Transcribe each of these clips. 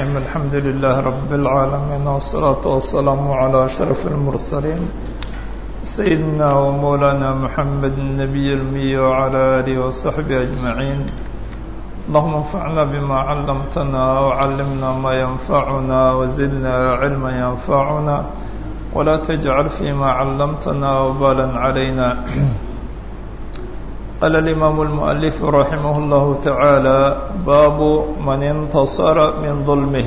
الرحيم الحمد لله رب العالمين والصلاة والسلام على أشرف المرسلين سيدنا ومولانا محمد النبي المي وعلى آله وصحبه أجمعين اللهم انفعنا بما علمتنا وعلمنا ما ينفعنا وزدنا علما ينفعنا ولا تجعل فيما علمتنا وبالا علينا قال الإمام المؤلف رحمه الله تعالى باب من انتصر من ظلمه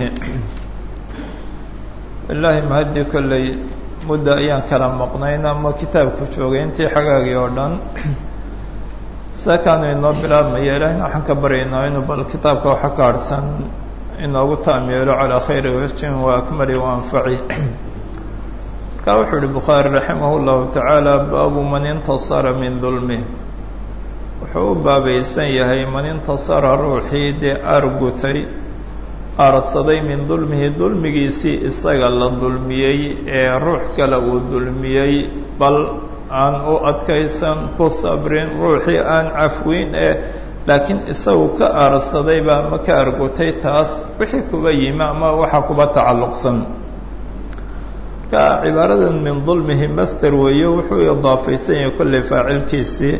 ilaahi mahadii kolley muddo ayaan kala maqnayn ama kitaabku joogay intii xagaagii oo dhan saakaanu inoo bilaabmaya ilaahina waxaan ka baryaynaa inuu bal kitaabka waxa ka harhsan inoogu taam yeelo calaa khayri wajhin wa akmali wa anfaci markaa wuxuu uhi bukhaari raximah llahu tacaala baabu man intasara min dulmih wuxuu u baabaysan yahay man intasara ruuxii dee aargutay aarsaday min dulmihi dulmigiisii isaga la dulmiyey ee ruux kale uu dulmiyey bal aan u adkaysan ku sabrin ruuxii aan cafweyn ee laakiin isagu ka aarsadayba ama ka argutay taas wixii kuba yimi ama waxaa kuba tacalluqsan marka cibaaradan min dulmihi master weeye wuxuu idaafaysan yahay kolley faacilkiisii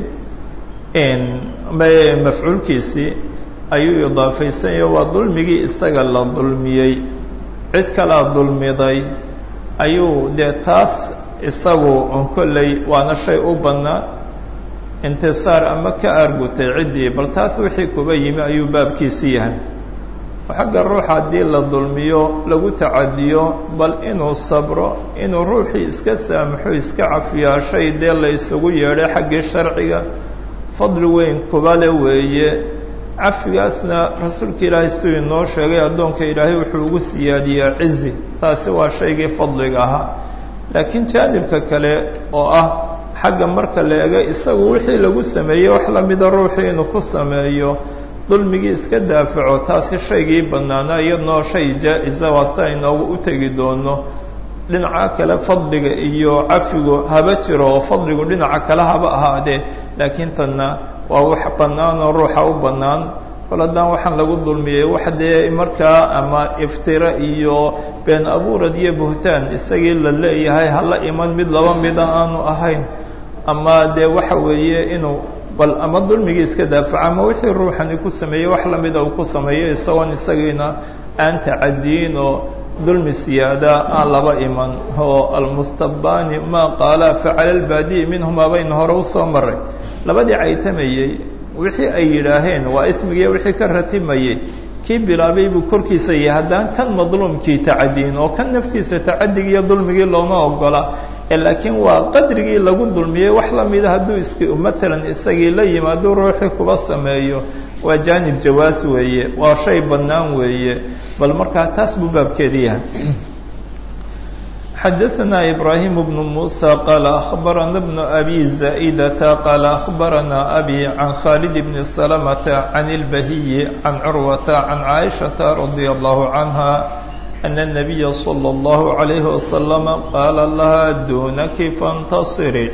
mafcuulkiisii ayuu idaafaysanyahy waa dulmigii isaga la dulmiyey cid kalaa dulmiday ayuu dee taas isagu on kolley waana shay u bannaa intisaar ama ka aargutay ciddii bal taas wixii kuba yimi ayuu baabkiisi yahay xagga ruuxa haddii la dulmiyo lagu tacadiyo bal inuu sabro inuu ruuxii iska saamaxo iska cafiyaa shay dee la isugu yeedhay xaggii sharciga fadli weyn kubale weeye cafigaasna rasuulka ilaahay siduu inoo sheegay addoonka ilaahay wuxuu ugu siyaadiyaa cizi taasi waa shaygii fadliga ahaa laakiin jaanibka kale oo ah xagga marka la ego isagu wixii lagu sameeyey wax lamida ruuxii inuu ku sameeyo dulmigii iska daafaco taasi shaygii bannaanaa iyadnoo shay jaa-isa waa sia inoogu u tegi doono dhinaca kale fadliga iyo cafigu haba jiro oo fadligu dhinaca kale haba ahaadee laakiin tanna waa wax bannaan oo ruuxa u bannaan kol haddaan waxaan lagu dulmiyey wax dee markaa ama iftira iyo been abuurad iyo buhtaan isagii la leeyahay hala iman mid laba mida aanu ahayn ama dee waxa weeye inuu bal ama dulmigii iska daafaco ama wixii ruuxani ku sameeyey wax lamida uu ku sameeyo isagoon isagiina aan tacadiyin oo dulmi siyaada aan laba iman oo almustabani ma qaala facala lbaadi'i minhumaa bayna hore usoo maray labadii caytamayey wixii ay yidhaaheen waa ismigiiya wixii ka ratimayey kii bilaabay buu korkiisa yahay haddaan kan madluumkii tacadiyin oo kan naftiisa tacadigiiyo dulmigii looma ogola laakiin waa qadrigii lagu dulmiyey wax lamida hadduu is maalan isagii la yimaado ruuxii kuba sameeyo waa jaanib jawaas weeye waa shay bannaan weeye bal markaa taas buu baabkeedi yahay xadaثna ibrahim bn muسى qaala akhbarana bn abi zaئdata qaala akhbarana abi can khalid bn slmta can اlbahiyi can curwata can caaishaةa radي الlahu canha أن النبي صلى الله عليه وسلم قال لها دونك فانتصري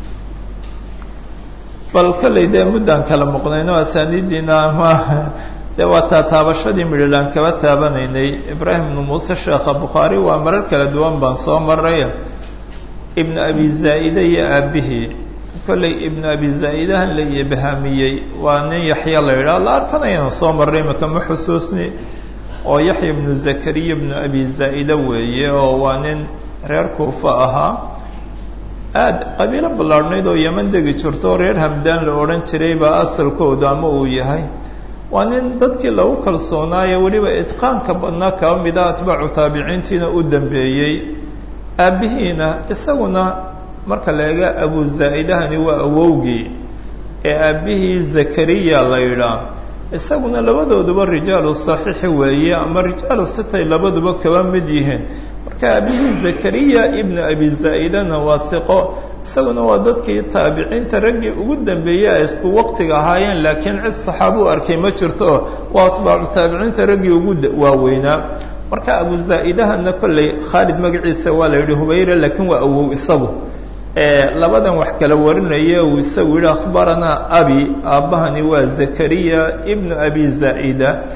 bal kolley dee muddaan kala muqnayno asaaniidiina ama dee waa taa taabashadii midhilaan kaba taabanaynay ibraahim ibnu muuse sheekha bukhaari waa marar kala duwan baan soo maray ibnu abi zaa'ide iyo aabihii kolley ibnu abi zaa'idahan la iyobahaamiyey waa nin yaxya la yidhaha la arkanayana soo marray maka ma xusuusni oo yaxya ibnu zakariya ibnu abi zaa'ide weeye oo waa nin reer kuufa ahaa aada qabiilo ballaadhnayd oo yeman degi jirto oo reer hamdaan la odhan jiray baa asalkooda ama uu yahay waa nin dadkii lagu kalsoonaayo weliba idqaanka badnaa kaba mida atbaacu taabiciintiina u dambeeyey aabbihiina isaguna marka la eega abu zaa'idahani waa awowgii ee aabbihii zakariya la yidhaah isaguna labadooduba rijaalu saxiixi weeye ama rijaalu sitay labaduba kaba mid yihiin marka aabihii zakariya ibnu abi zaa'idana waa hiqo isaguna waa dadkii taabiciinta raggii ugu dambeeyey ay isku waqtiga ahaayeen laakiin cid saxaaba u arkay ma jirto waa atbaacu taabiciinta raggii ugu waaweynaa marka abu zaa'idahana kolley khaalid magaciisa waa la yidhi hubayre laakiin waa awow isagu labadan wax kala warinaya uu isagu yihi akhbaranaa abi aabbahani waa zakariya ibnu abi zaa'ida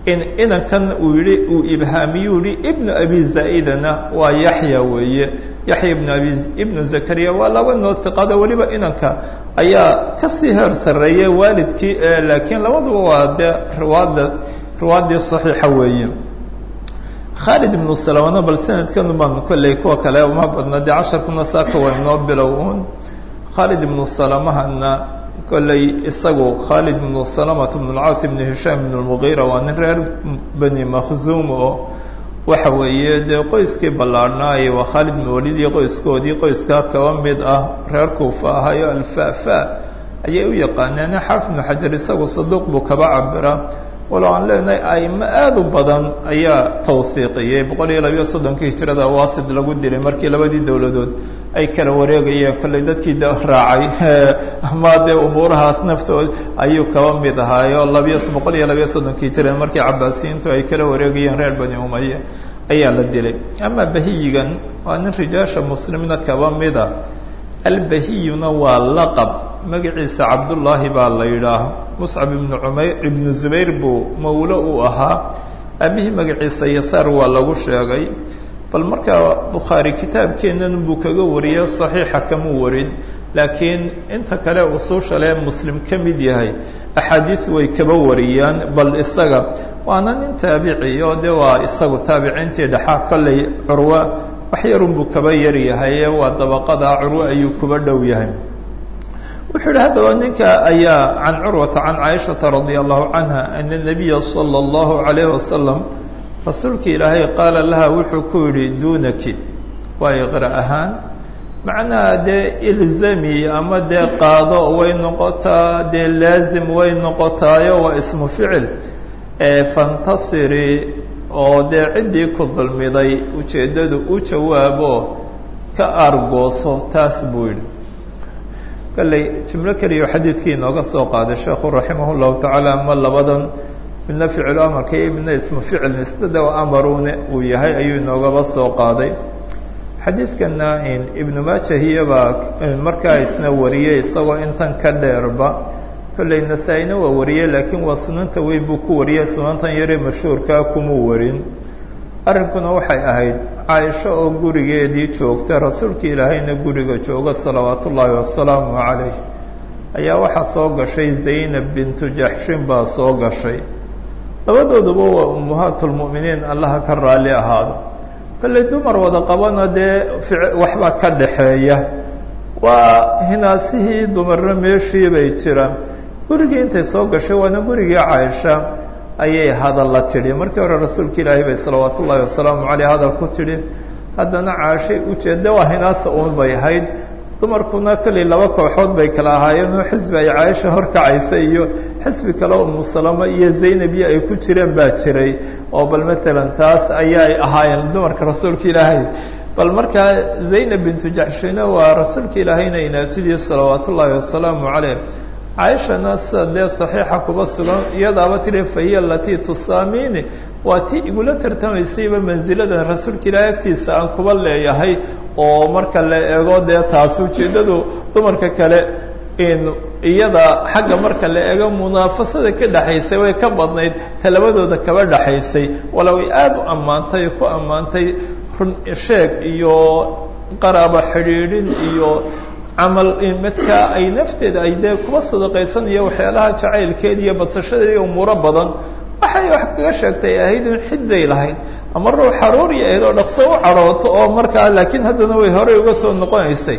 in inankan uu yihi uu ibhaamiyuu yihi ibnu abi zaa'idana waa yaxya weeye yaxya ibnu abi ibnu zakariya waa laba noo hiqada weliba inanka ayaa kasii heer sarreeyay waalidkii laakiin labaduba waa dee riwaada riwaadii saxiixa weeye khaalid ibnu salamana bal sanadkanu baan kolley kuwa kale uma badna dee casharkuna saaka waa inoo bilow un khaalid ibnu salamahana kolley isagu khaalid ibnu salamata ibnu lcaas ibnu hishaam ibnu lmugiira waa nin reer bani makhzuum oo waxa weeye dee qoyskii ballaarhnaaye waa khaalid ibnu walid iyo qoyskoodii qoyskaa kaba mid ah reer kuufa ahayo alfafa ayay u yaqaaneen xaafid ibnu xajar isagu saduuq buu kaba cabiraa walo aan leenahay aimo aada u badan ayaa tawhiiqiyey boqol iyo labiyo soddonkii hijrada waasid lagu dilay markii labadii dowladood ay kala wareegayeen kolley dadkii de raacay ama dee umuurahaas naftood ayuu kaba mid ahaayo labiyo boqol iyo labiyo soddonkii hijrada markii cabaasiyiintu ay kala wareegayeen reer bani umaya ayaa la dilay ama bahiyigan waa nin rijaasha muslimna kaba mida albahiyuna waa laqab magaciisa cabdullaahi baa la yidhaah muscab ibnu cumayr ibnu zubayr buu mawlo uu ahaa aabihii magaciisa yasaar waa lagu sheegay bal markaa bukhaari kitaabkeennan buu kaga wariyey saxiixa kamuu warin laakiin inta kale usuusha lee muslim ka mid yahay axaadiid way kaba wariyaan bal isaga waana nin taabici oo de waa isagu taabiciintii dhexaa kolley curwa wax yarunbuu kaba yaryahay waa dabaqada curwe ayuu kuba dhow yahay wuxuu yihi haddaba ninka ayaa can curwata can caaishata radia allahu canha ana nabiya sala allahu calayh wasalam rasuulka ilaahay qaala laha wuxuu ku yidhi duunaki waa iqra ahaan macnaha dee ilzami ama dee qaado way noqotaa dee laazim way noqotaayo waa ismu ficil fantasiri oo dee ciddii ku dulmiday ujeeddadu u jawaabo ka aargooso taas buu yidhi kalley jumlo keliya xadiidkii inooga soo qaaday sheekhu raximah llahu tacaala ama labadan midna ficilu amarka iyo midna ismu ficil isdada amarune uu yahay ayuu inoogaba soo qaaday xadiidkana ibnu maajahiyabaa markaa isna wariyey isagoo intan ka dheerba kolley nasaa-ina waa wariyey laakiin waa sunanta weyn buu ku wariyey sunantan yare mashhuurkaa kumuu warin arrinkuna waxay ahayd caaisho oo gurigeedii joogta rasuulka ilaahayna guriga jooga salawaat ullaahi wasalaamu calayh ayaa waxaa soo gashay zaynab bintu jaxshin baa soo gashay labadooduba waa ummahaatulmu'miniin allaha ka raalli ahaado kolley dumar wada qabana dee waxbaa ka dhaxeeya waa hinaasihii dumarna meeshii bay jiraan gurigii intay soo gashay waana gurigii caaisha ayay hadal la tidhi markii hore rasuulka ilaahay bay salawaat ullaahi wasalaamu caleyh hadal ku tidhi haddana caashay ujeedda waa hinaasa uun bay ahayd dumarkuna kolley laba kooxood bay kala ahaayeen oo xisbi ay caaisha horkacaysa iyo xisbi kale umu salama iyo zaynab iyo ay ku jireen baa jiray oo bal maalan taas ayaay ahaayeen dumarka rasuulka ilaahay bal markaa zaynab bintu jaxshina waa rasuulka ilaahayna inaabtidii salawaat ullaahi wasalaamu caleyh caaishana sida dee saxiixa kuba sugan iyadaaba tidhi fahiya alatii tusaamini waa tii igula tartamaysayba mansiladan rasuulka ilaahay agtiisa aan kuba leeyahay oo marka la eego dee taas ujeeddadu dumarka kale in iyada xagga marka la eego munaafasada ka dhexaysay way ka badnayd talabadooda kaba dhexaysay walow ay aada u ammaantay ku ammaantay run sheeg iyo qaraabo xidhiidhin iyo camal midkaa ay nafteeda ay dee kuba sadaqaysanaya waxyaalaha jacaylkeeda iyo badsashadeeda iyo umuuro badan waxay wax kaga sheegtay ahayd in xidday lahayd ama ruux xaruuri ahayd oo dhaqso u cadhooto oo markaa laakiin haddana way horey uga soo noqonaysay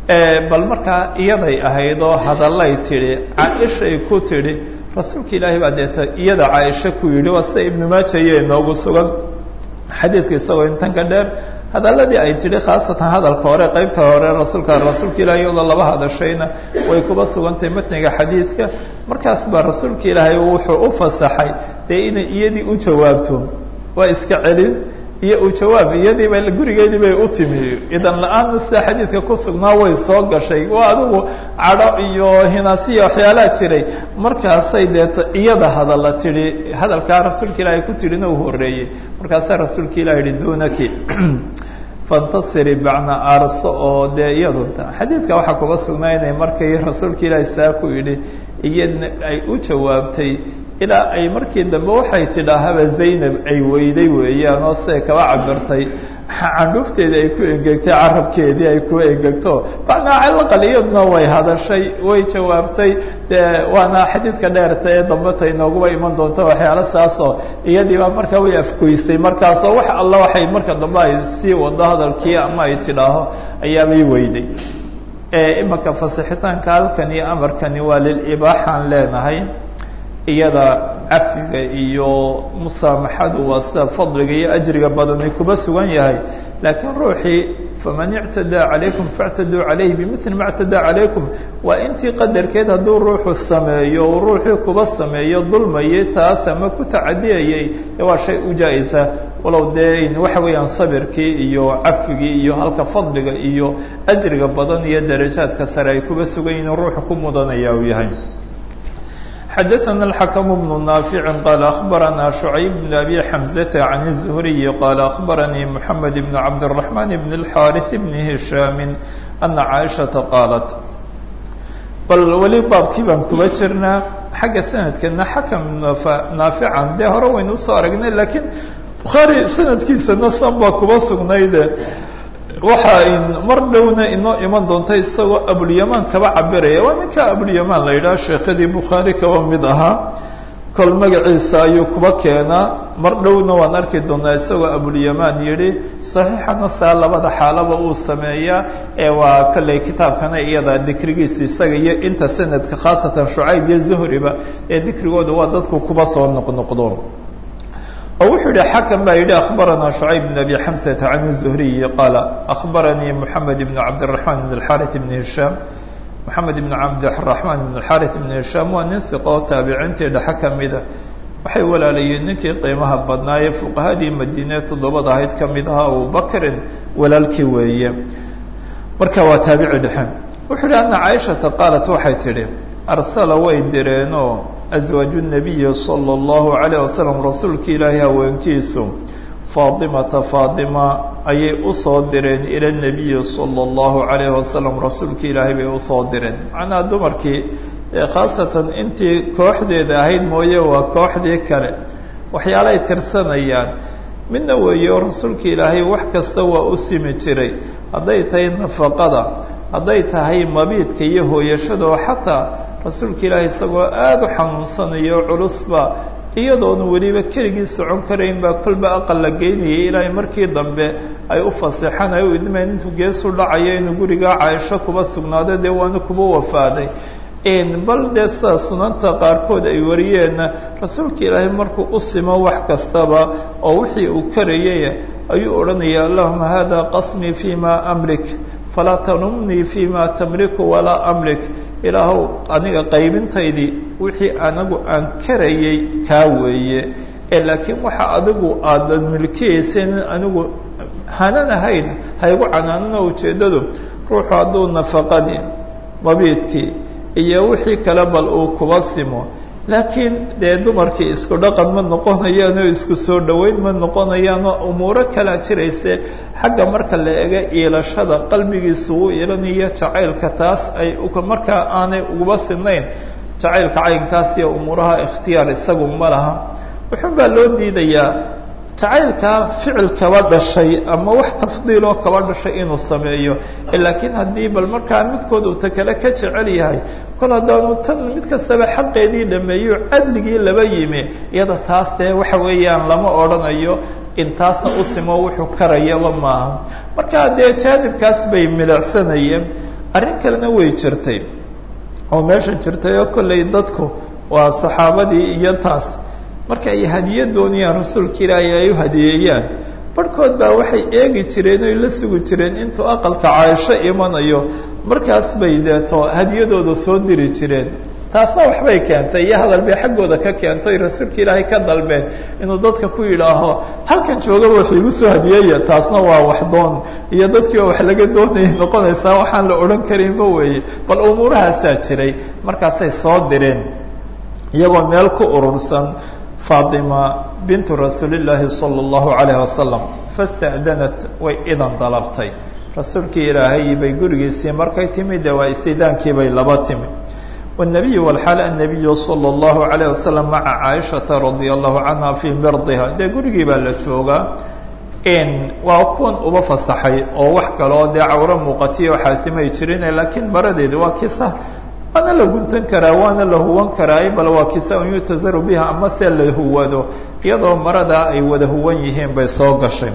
bal markaa iyaday ahayd oo hadallay tidhi caaishay ku tidhi rasuulka ilaahay baa deeta iyada caaisha ku yidhi waa sida ibnu maaja iyo inoogu sugan xadiidka isagoo intan ka dheer hadalladii ay tidhi khaasatan hadalka hore qeybta hore rasuulka rasuulka ilahay iyadoo laba hadashayna way kuba sugantahay matniga xadiidka markaas baa rasuulka ilaahay wuxuu u fasaxay dee inay iyadii u jawaabto waa iska celin iyo u jawaab iyadiiba gurigeedii bay u timi idan la-aanna sida xadiidka ku sugnaa way soo gashay waa adigu cadho iyo hinaasiya waxyaalaha jiray markaasay deeto iyada hadalla tidhi hadalkaa rasuulka ilaahay ku tidhina uu horeeyey markaasaa rasuulka ilahi yihi dunaki fantasiri bacna aarso oo dee iyadu xadiidka waxaa kuga sugnaa inay markay rasuulka ilaahi saa ku yidhi iyadna ay u jawaabtay ilaa ay markii dambe waxay tidhaahaba zaynab ay weyday weeyaan oo siday kaba cabirtay candhuufteedii ay ku engegtay carabkeedii ay ku engegto macnaa calaqal iyaduna way hadashay way jawaabtay dee waana xadiidka dheerta ee dambeta inooguba iman doonta waxyaalo saasoo iyadiibaa markaa way afgoysay markaasoo wax alla waxay marka dambe ay sii wado hadalkii ama ay tidhaaho ayaabay weyday imaka fasixitaanka halkan iyo amarkani waa lilibaaxaan leenahay iyada cafiga iyo musaamaxadu waa sida fadliga iyo ajriga badani kuba sugan yahay laakiin ruuxii faman ictadaa calaykum faاctaduu calayhi bimili ma اctadaa calaykum waa intii qadarkeed hadduu ruuxu sameeyo uu ruuxii kuba sameeyo dulmayay taas ama ku tacadiyayay de waa shay u jaa-isa walow dee waxa weeyaan sabirkii iyo cafigii iyo halka fadliga iyo ajriga badan iyo darajaadka sare ay kuba sugan yihin ruuxu ku mudanaya uu yahay xdثna الحكم بن نافع qال أخبرنا شعيب بن أبي حمزة عن الزهري قال أخبرني محمد بن عبد الرحمن بن الحارث بن هشام أن عائشةa قالت bal weli baabkii baan kuba jirnaa xagga sanadkeedna xakم naafican dee hore waynu usoo aragnay lakiin bukhaarي sanadkiisana san baa kuba sugnayde waxa mar dhowna inoo iman doonta isagoo abulyamaan kaba cabiraya waa ninka abulyamaan la yidhaha sheekhadii bukhaari kaba mid ahaa kol magaciisa ayuu kuba keenaa mar dhowna waan arki doonaa isagoo abulyamaan yidhi saxiixana saa labada xaalaba uu sameeyaa ee waa kolley kitaabkana iyada dikrigiisu isaga iyo inta sanadka khaasatan shucayb iyo zuhriba ee dikrigooda waa dadku kuba soo noqnoqdo oo wuxuu yihi xakم baa yihi أخbarana شhucayb بن أbي xمسة عن الزهriي qال أخbaranii محamed بن cabdالرحمن بن الحارث بن هiشhام محamed بن cabdالرحمن بن الحارث بن هiشhام waa nin ثiqo taabiciintii dhexe kamida waxay walaalayeen ninkii qiimaha badnaaye fuqahadii madiine toddobada ahayd kamid ahaa abubakrin walaalkii weeye marka waa taabici dhexe wuxuu yihi ana caiشhaةa qaalat waxay tidhi arsala way direenoo aswaaju الnabiyi salى اllahu عalيه wasalam rasuulka ilaahay haweenkiisu faatimata faatima ayay usoo direen ila الnabiyi salى اllahu عalayه wasalam rasuulka ilaahay bay usoo direen macnaha dumarkii khaasatan intii kooxdeeda ahayd mooye waa kooxdii kale waxyaalay tirsanayaan midna weeyo rasuulka ilaahay wax kasta waa u simi jiray hadday tahay nafaqada hadday tahay mabiidka iyo hooyashada oo xataa rasuulka ilaahi isagoo aada u xanuunsanayo culusba iyadoona weliba keligii socon karayn baa kolba aqal la geynayay ilaahay markii dambe ay u faseexaan ay u idmeen intuu geesu dhacayo inuu gurigaa caaisho kuba sugnaado dee waana kuba wafaaday bal dee sida sunanta qaarkood ay wariyeenna rasuulka ilaahay markuu u simo wax kastaba oo wixii uu karayay ayuu odhanaya allahuma hada qasmii fi ma amlik falaa tanumnii fi ma tamliku walaa amlik ilaahow aniga qaybintaydii wixii anagu aan karayay kaa weeye ee laakiin waxa adigu aadan milkiyaysan anigu hanan ahayn haygu canaanana ujeeddadu ruuxu hadduu nafaqadii mabiidkii iyo wixii kale bal uu kuba simo laakiin dee dumarkii isku dhaqan ma noqonayaan oo isku soo dhoweyn ma noqonayaan oo umuuro kalaa jirayse xagga marka la ega iilashada qalbigiisu uu iilanayo jacaylka taas ay markaa aanay uguba sinayn jacaylka caynkaas iyo umuuraha ikhtiyaar isagu ma laha wuxuun baa loo diidayaa jacaylkaa ficil kaba dhashay ama wax tafdiiloo kaba dhashay inuu sameeyo laakiin haddii bal markaa midkood uu ta kale ka jecel yahay kol haddaanu tan mid kastaba xaqeedii dhameeyo cadligii laba yimi iyada taas dee waxa weeyaan lama odhanayo intaasna u simo wuxuu karayaba maaha marka dee jaanibkaas bay milicsanayeen arrin kalena way jirtay oo meesha jirtay oo kollay dadku waa saxaabadii iyo taas marka ay hadiyo doonayaan rasuulka ilaahay ay u hadiyeeyaan barhkood baa waxay eegi jireen oy la sugi jireen intuu aqalka caaisho imanayo markaas bay deeto hadiyadooda soo diri jireen taasna waxbay keentay iyo hadal bay xaggooda ka keentay rasuulka ilaahay ka dalbeen inuu dadka ku yidhaaho halkan joogaba wax igu soo hadiyeeya taasna waa wax doon iyo dadkii oo wax laga doonayay noqonaysaa waxaan la odhan karinba weeye bal umuurahaasaa jiray markaasay soo direen iyagoo meel ku urursan faatima bintu rasuulillaahi sala allahu calayhi wasalam fasta'danat way idan dalabtay rasuulkii ilaahay bay gurigiisii markay timi dee waa istidaankii bay laba timi والنبي والحال النبي صلى الله عليه وسلم مع عائشة رضي الله عنها في مرضها dee gurigii baa la joogaa waa kuwan uba fasaxay oo wax kaloo dee cawro muuqatiya oo xaasimay jirin laakiin maradeedi waa kisa waana la guntan karaa waana la huwan karaa bal waa kisa un yutazaru biha ama se la huwado iyadoo maradaa ay wada huwan yihiin bay soo gashay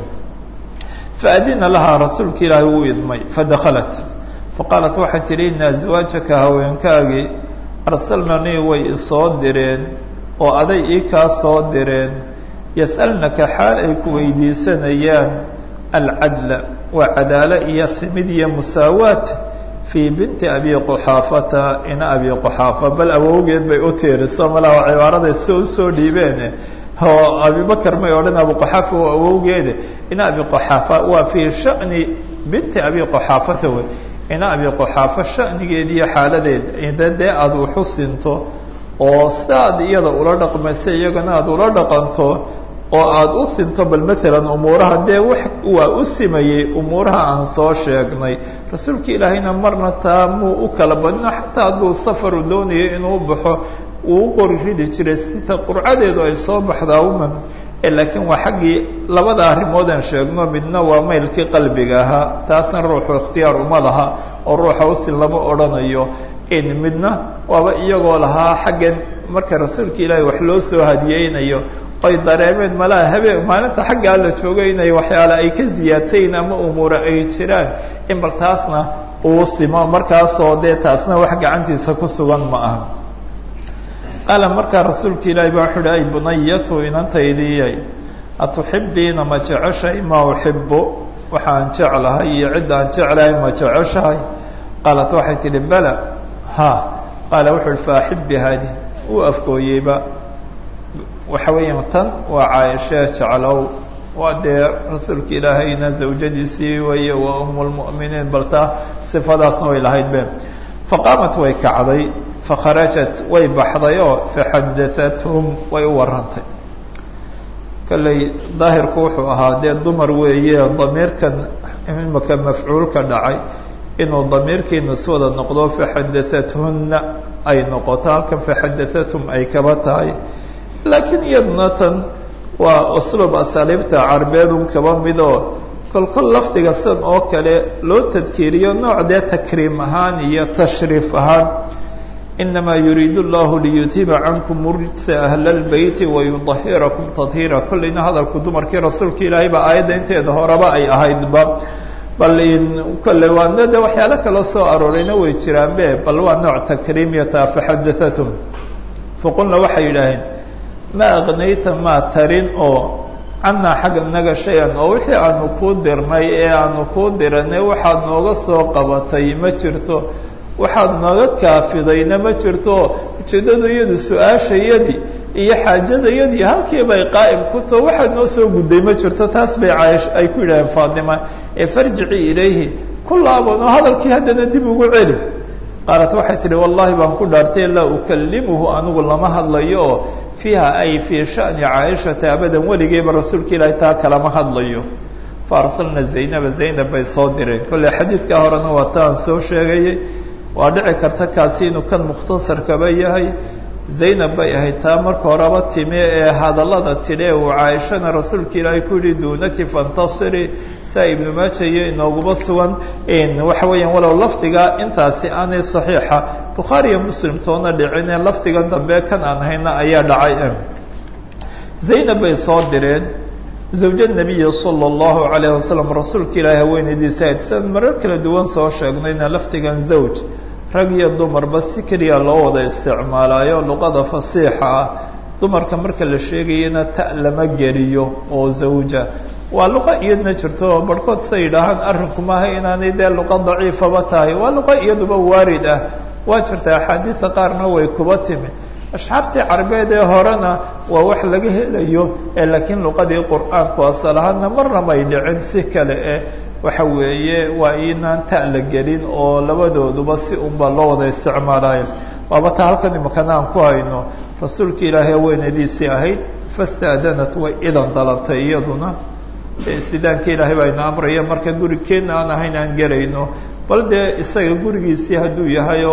faadina lahaa rasuulka ilaahi wuu idmay fadakhalat faqaalat waxay tidhi ina aswaajaka haweenkaagii arsalnanii way isoo direen oo aday ii kaa soo direen yas'alnaka xaal ay ku weydiisanayaan alcadla waa cadaalo iyo simid iyo musaawaat fii binti abi quxaafata ina abi quxaafa bal awowgeed bay u tiiriso malaha cibaaraday si usoo dhiibeene oo abibakar may odhan abu quxaafa waa awowgeede ina abi quxaafa waa fii sha'ni binti abi quxaafata wey ina abi quxaafa sha'nigeeda iyo xaaladeed ida dee aada uxu sinto oo siaad iyada ula dhaqmaysa iyagana aada ula dhaqanto oo aada u sinto bal maalan umuuraha dee wax waa u simayey umuuraha aan soo sheegnay rasuulka ilaahayna marna taa muu u kala badino xataa hadduu safaru doonayo inuu baxo uu u qori ridi jiray sita qurcadeedu ay soo baxdaa uman laakiin waa xaggii labada arrimood aan sheegno midna waa maylkii qalbiga ahaa taasna ruuxu ikhtiyaar uma laha oo ruuxa usin lama odhanayo midna waaba iyagoo lahaa xaggan marka rasuulka ilaahay wax loo soo hadiyeynayo ay dareemeen malaha habeen maalinta xaggaa la joogay inay waxyaale ay ka ziyaadsayin ama umuura ay jiraan in bal taasna uu simo markaasoo dee taasna wax gacantiisa ku sugan ma aha qaala markaa rasuulka ilaahi baa wuxu uhi ay bunayatu inantaydiyay atuxibiina ma jeceshahay maa uxibu waxaan jeclahay iyo cidda aan jeclahay ma jeceshahay qaalat waxay tidhi bala ha qaala wuxu uhi faaxibi haadi uu afgooyeyba waxa weeyaan tan waa caaishee jeclow waa dee rasuulka ilaahayna zawjadiisii weeye waa umu lmu'miniin bal taa sifadaasna way lahayd be faqaamat way kacday fakharajat way baxday oo faxadaathum way u warantay kolley daahirku wuxuu ahaa dee dumar weeye damiirkan imaka mafcuulka dhacay inuu damiirkii niswada noqdo faxadaathunna ay noqoto halkan faxadaathum ay kaba tahay laakiin iyaduna tan waa usluub asaaliibta carbeedun kaba midoo kolkol lafdiga san oo kale loo tadkiiriyo nooc dee takriim ahaan iyo tashriif ahaan inamaa yuriidu llahu liyudhiba cankum rijsa ahla lbeyti wayudahirakum tadhiira kolleyna hadalku dumarkii rasuulka ilaahay baa aayadda inteeda horeba ay ahaydba bal kolley waana de waxyaalo kaloo soo aroorayna way jiraanbe bal waa nooc takriimiyata faxadaathum faqulna waxay yidhaaheen ma aqnayta maa tarin oo cannaa xagga naga shay-an oo wixii aanu kuu dirnay ee aanu kuu diranay waxaad nooga soo qabatay ma jirto waxaad nooga kaafidayna ma jirto ujeeddadu iyadu su-aashayadii iyo xaajadayadii halkii bay qaa'im ku tao waxaad noo soo gudday ma jirto taas bay caash ay ku yidhaaheen faatima ee farjici ilayhi ku laaban oo hadalkii haddana dib ugu celi qaalat waxay tidhi wallahi baan ku dhaartay laa ukalimuhu anigu lama hadlayo oo fiiha ay fii sha'ni caaishata abadan weligeeba rasuulka ilaahay taa kalama hadlayo fa arsalna zaynaba zaynab bay soo direen kolley xadiidkaa horena waa taan soo sheegayay waa dhici karta kaasi inuu kan mukhtasarkaba yahay zaynab bay ahayd taa marka horeba timi ee hadallada tidhi uu caaishana rasuulka ilaahay ku yihi duunaki fantasiri saa ibnu maaja iyo inooguba sugan waxa weeyaan walow lafdiga intaasi aanay saxiixa bukhaariyo muslim toona dhicine lafdigan dambe kan aan hayna ayaa dhacay zaynab bay soo direen zawja nabiyi sala allahu calayh wasalam rasuulka ilaahi haweenaydiisa ayd sidan marar kala duwan soo sheegnayna lafdigan zawj rag iyo dumarba si keliya loo wada isticmaalaayo luqada fasiixa ah dumarka marka la sheegayana ta lama geliyo oo zawja waa luqa iyadna jirto oo barhkood say yidhaahaan arrinku maaha inaanay dee luqa daciifaba tahay waa luqa iyaduba waarid ah waa jirta axaadiida qaarna way kuba timi ashxaartii carbeed ee horena waa wax laga helayo ee laakiin luqadii qur-aanku asal ahaana marna may dhicin si kale eh waxa weeye waa inaan ta la gelin oo labadooduba si unba loo wada isticmaalayo waaba ta halkan imakana aan ku hayno rasuulka ilaahay haweenadiisii ahayd fastaadanat way idan dalabtay iyaduna istidaanka ilaahay baa ina amraya marka gurigeenna aan ahayn aan gelayno bal dee isaga gurigiisii hadduu yahay oo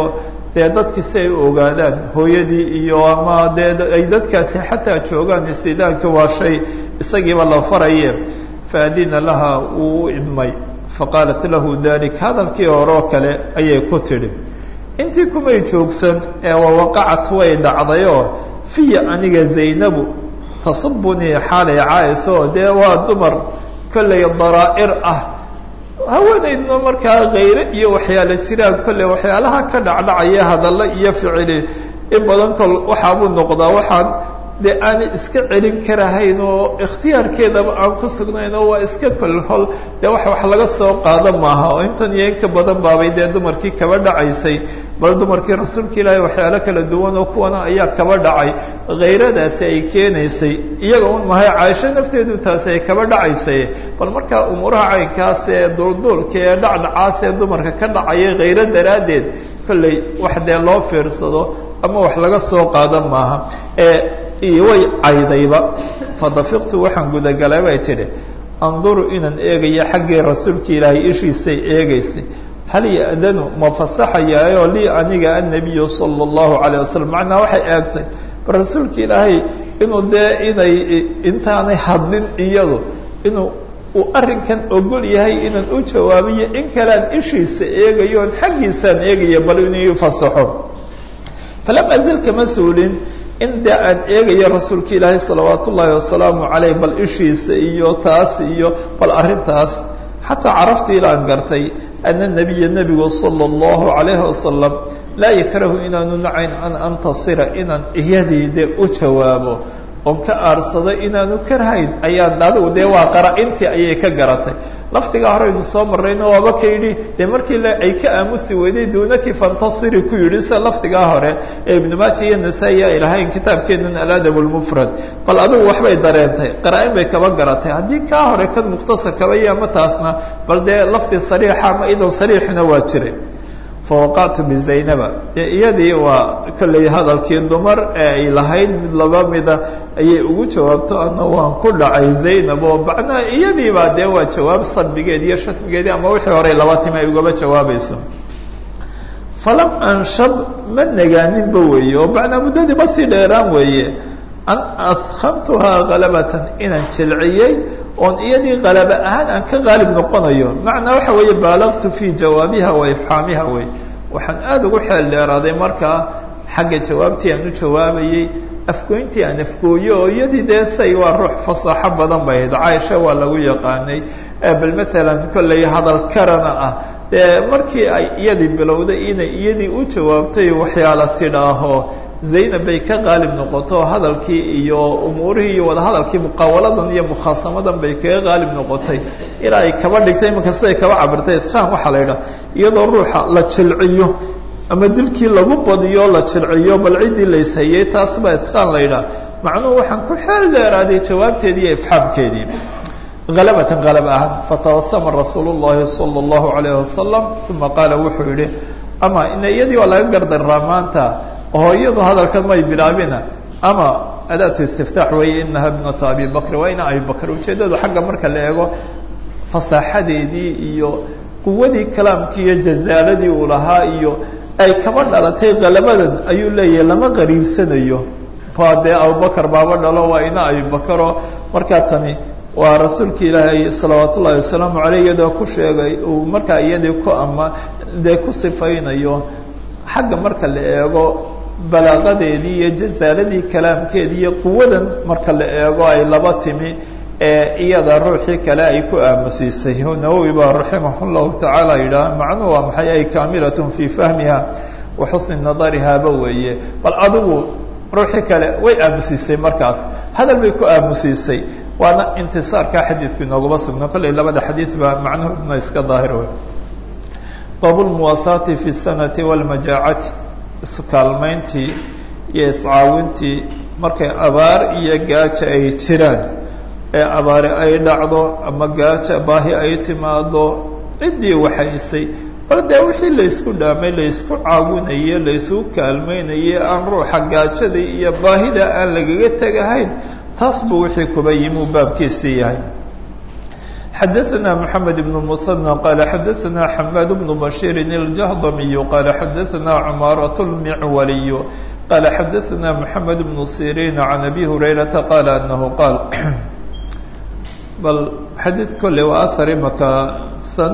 dee dadkii si ay u ogaadaan hooyadii iyo ama dee ay dadkaasi xataa joogaan istidaanka waa shay isagiiba la faraye faadina laha wuu u idmay faqaalat lahu dalik hadalkii horeo kale ayay ku tidhi intii kumay joogsan ee wawaqacat way dhacdayoo fiya aniga zaynabu tasubunii xaalay caayso dee waa dumar kollay daraa'ir ah haweenaydna markaa kayre iyo waxyaala jiraan kolley waxyaalaha ka dhacdhacaya hadallo iyo ficili in badan kol waxaabuu noqdaa waxaan dee aanay iska celin karahayn oo ikhtiyaarkeedaba aan ku sugnayn oo waa iska kolhol dee wax wax laga soo qaado maaha oo intan iyo inka badan baabay dee dumarkii kaba dhacaysay bal dumarkii rasuulka ilaahay waxyaalo kala duwan oo kuwana ayaa kaba dhacay khayradaasi ay keenaysay iyaga un mahay caaisho nafteedu taasi ay kaba dhacaysay bal markaa umuuraha caynkaas ee duulduulka ee dhacdhacaas ee dumarka ka dhacaya khayro daraaddeed kolley wax dee loo fiirsado ama wax laga soo qaado maaha ee iyo way caydayba fadafiqtu waxaan gudagalay bay tidhi anduru inaan eegayo xaggii rasuulka ilaahay ishiisay eegaysay hal ya'danu ma fasaxayaayoo lii aniga annabiyu sala allahu calayh wasalam macnaa waxay eegtay bal rasuulka ilaahay inuu dee inay intaanay hadlin iyadu inuu uu arrinkan ogol yahay inaan u jawaabiyo in kalean ishiisa eegayo oon xaggiisaan eegayo bal inuu fasaxo falam azal kama suulin in dee aan eegayo rasuulka ilaahay salawaat ullaahi wasalaamu caleyh bal ishiisa iyo taas iyo bal arrintaas xataa caraftu ilaan gartay ana nabiya nebigu sala allahu calayhi wasalam laa yakrahu inaanu nacayn an antasira inaan iyadii dee u jawaabo oon ka aarsado inaanu karhayn ayaan adigu dee waa qara-intii ayay ka garatay lafdigaa horeynu soo marrayno waaba ka yidhi dee markii ay ka aamusi weyday duunaki fantasiri ku yidhi sida lafdigaa hore ee ibnu maaja iyo nasaa-i ay lahayn kitaabkeenan aladab lmufrad bal adigu waxbay dareentay qara-in bay kaba garatay haddii kaa hore kan mukhtasarkaba iyo ama taasna bal dee lafdi sariixa ama idan sariixina waa jiray fawaqactu bizaynaba dee iyadii waa kolley hadalkii dumar ee ay lahayd mid laba mida ayay ugu jawaabto ana waan ku dhacay zaynab oo macnaha iyadiibaa dee waa jawaab salbigeed iyo shatmigeedii ama wixii horey laba timi ay ugaba jawaabayso falam anshab ma negaaninba weeye oo macnaa muddadiiba sii dheeraan weeye an adkamtuhaa kalabatan inaan jilciyey oon iyadii kalaba ahaan aan ka qaalib noqonayo macnaa waxa weeye baalagtu fii jawaabiha wa ifxaamiha wey waxaan aada ugu xeel dheeraaday markaa xagga jawaabtii aan u jawaabayey afgoyntii aan afgooyo oo iyadii dee say waa ruux fasaaxo badan bay ahayd caaisha waa lagu yaqaanay bal maalan kolley hadal karana ah dee markii ay iyadii bilowday inay iyadii u jawaabtay waxyaala tidhaaho zaynab bay ka qaalib noqoto hadalkii iyo umuurihii iyo wadahadalkii muqaawaladan iyo mukhaasamadan bay kaga qaalib noqotay ilaa ay kaba dhigtay imanka siday kaba cabirtay isqaan waxaa la yidhaha iyadoo ruuxa la jilciyo ama dilkii lagu badiyo la jilciyo bal ciddii layshayey taas baa isqaan la yidhaha macnuhu waxaan ku xeel dheeraaday jawaabteedii iyo ifxaamkeedii halabatan halab ahaan fatawasama rasuulu llahi sala allahu calayhi wasalam uma qaala wuxuu yihi ama ina iyadii waa laga gardaraa maanta oo iyadu hadalkan may bilaabina ama adaatu istiftaax weeye inaha ibnatu abi bakr waa ina abi bakr ujeeddadu xagga marka la eego fasaaxadeedii iyo quwadii kalaamkii iyo jazaaladii uu lahaa iyo ay kaba dhalatay khalabadan ayuu leeyahay lama qariibsanayo waa dee abubakar baaba dhalo waa ina abi bakaroo markaa tani waa rasuulka ilaahay salawaat ullahi wasalaamu caleyh iyadoo ku sheegay uu markaa iyadii ku ama dee ku sifaynayo xagga marka la eego balaaqadeedii iyo jazaaladii kalaamkeedii iyo quwadan marka la eego ay laba timi ee iyada ruuxii kale ay ku aamusiisay nawowi baa raximah llahu tacaala yidhaah macnuhu waa maxay ay kaamilatun fii fahmiha wa xusni nadarihaaba weeye bal adigu ruuxii kale way aamusiisay markaas hadal bay ku aamusiisay waana intisaarka xadiidku inoogaba sugno kolley labada xadiid baa macnahooduna iska daahir wey baabu lmuwaasaati fi sanati walmajaacati iskaalmayntii iyo iscaawintii markay abaar iyo gaaja ay jiraan ee abaari ay dhacdo ama gaaja baahi ay timaado ciddii waxaysay bal dee wixii laysku dhaamay laysku caawinaye laysku kaalmaynaye aan ruuxa gaajadii iyo baahida aan lagaga tegahayn taas buu wixii kuba yimi uu baabkiisii yahay xadaثna mحamed بن mثنى qala xadaثna xmad بن bashيr الجهضمي qala xadaثna cmaaraة الmعwaliي qala xadaثna mحamed بن sirin عan abi hurayraةa qala anahu qaal bal xadiid kolle waa ahar imaka san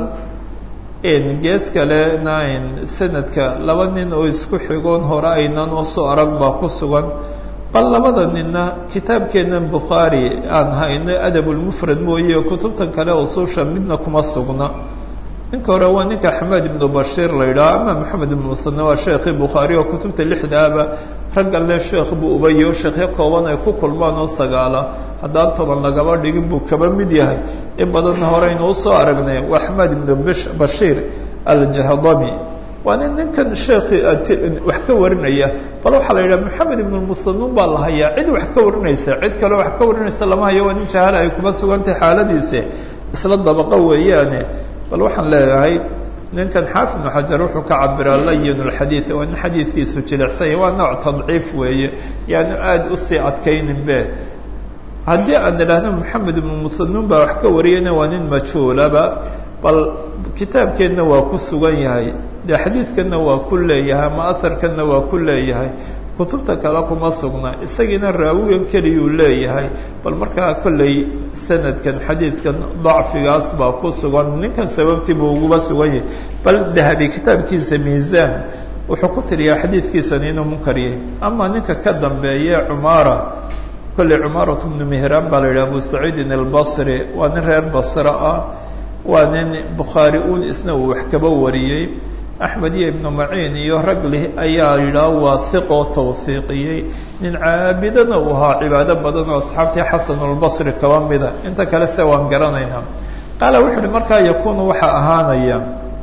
gees kalena sanadka laba nin oo isku xigoon hore aynan usoo arag baa ku sugan bal labada ninna kitaabkeennan bukhaari aan hayno adabulmufrad mooye kutubtan kale usuusha midna kuma sugna ninka hore waa ninka xamed ibnu bashiir la yidhaho ama maxamed ibnu musane waa sheekhii bukhaari oo kutubta lixdaaba raggan le sheekh buu ubayo sheekhyo kooban ay ku kulmaan oo sagaala haddaan toban lagaba dhigin buu kaba mid yahay in badanna horeynu usoo aragnay waa xamed ibnu bashiir aljahdami waa nin ninkan sheekhi wax ka warinaya bal waxaa la yidhaha maxamed ibnu musanuun baa la hayaa cid wax ka warinaysa cid kale wax ka warinaysa lama hayo waa nin jahala ay kuma sugantahay xaaladiise isla dabaqo weeyaane bal waxaan leeyahay ninkan xaafid ibnu xajar wuxuu ka cabiraa layin lxadiid waa nin xadiidkiisu jilicsanya waa nooc tadciif weeye yaanu aada usii adkaynin be haddii aan idhaahno maxamed ibnu musanuun baa wax ka wariyana waa nin majhuulaba bal kitaabkeenna waa ku sugan yahay dee xadiidkanna waa ku leeyahay ama aharkanna waa ku leeyahay kutubta kale kuma sugna isagiina raawigan keliyuu leeyahay bal markaa kolley sanadkan xadiidkan dacfigaas baa ku sugan ninkan sababtii buu uguba sugan yahay bal dahabi kitaabkiisa miisaan wuxuu ku tiriyaa xadiidkiisan inuu munkar yahay ama ninka ka dambeeye cumaara kolley cumaarat bnu mihraan baa la yidhaha abu saciidin albasri waa nin reer basre ah waa nin bukhaari uun isna uu wax kaba wariyey axmed iyo ibnu maciin iyo ragli ayaa yidhaha waa hiqoo tawhiiqiyey nin caabidana uu ahaa cibaado badan oo asxaabtii xasan albasri kaba mida inta kale se waan garanaynaa qaala wuxu uhi markaa yakuunu waxaa ahaanaya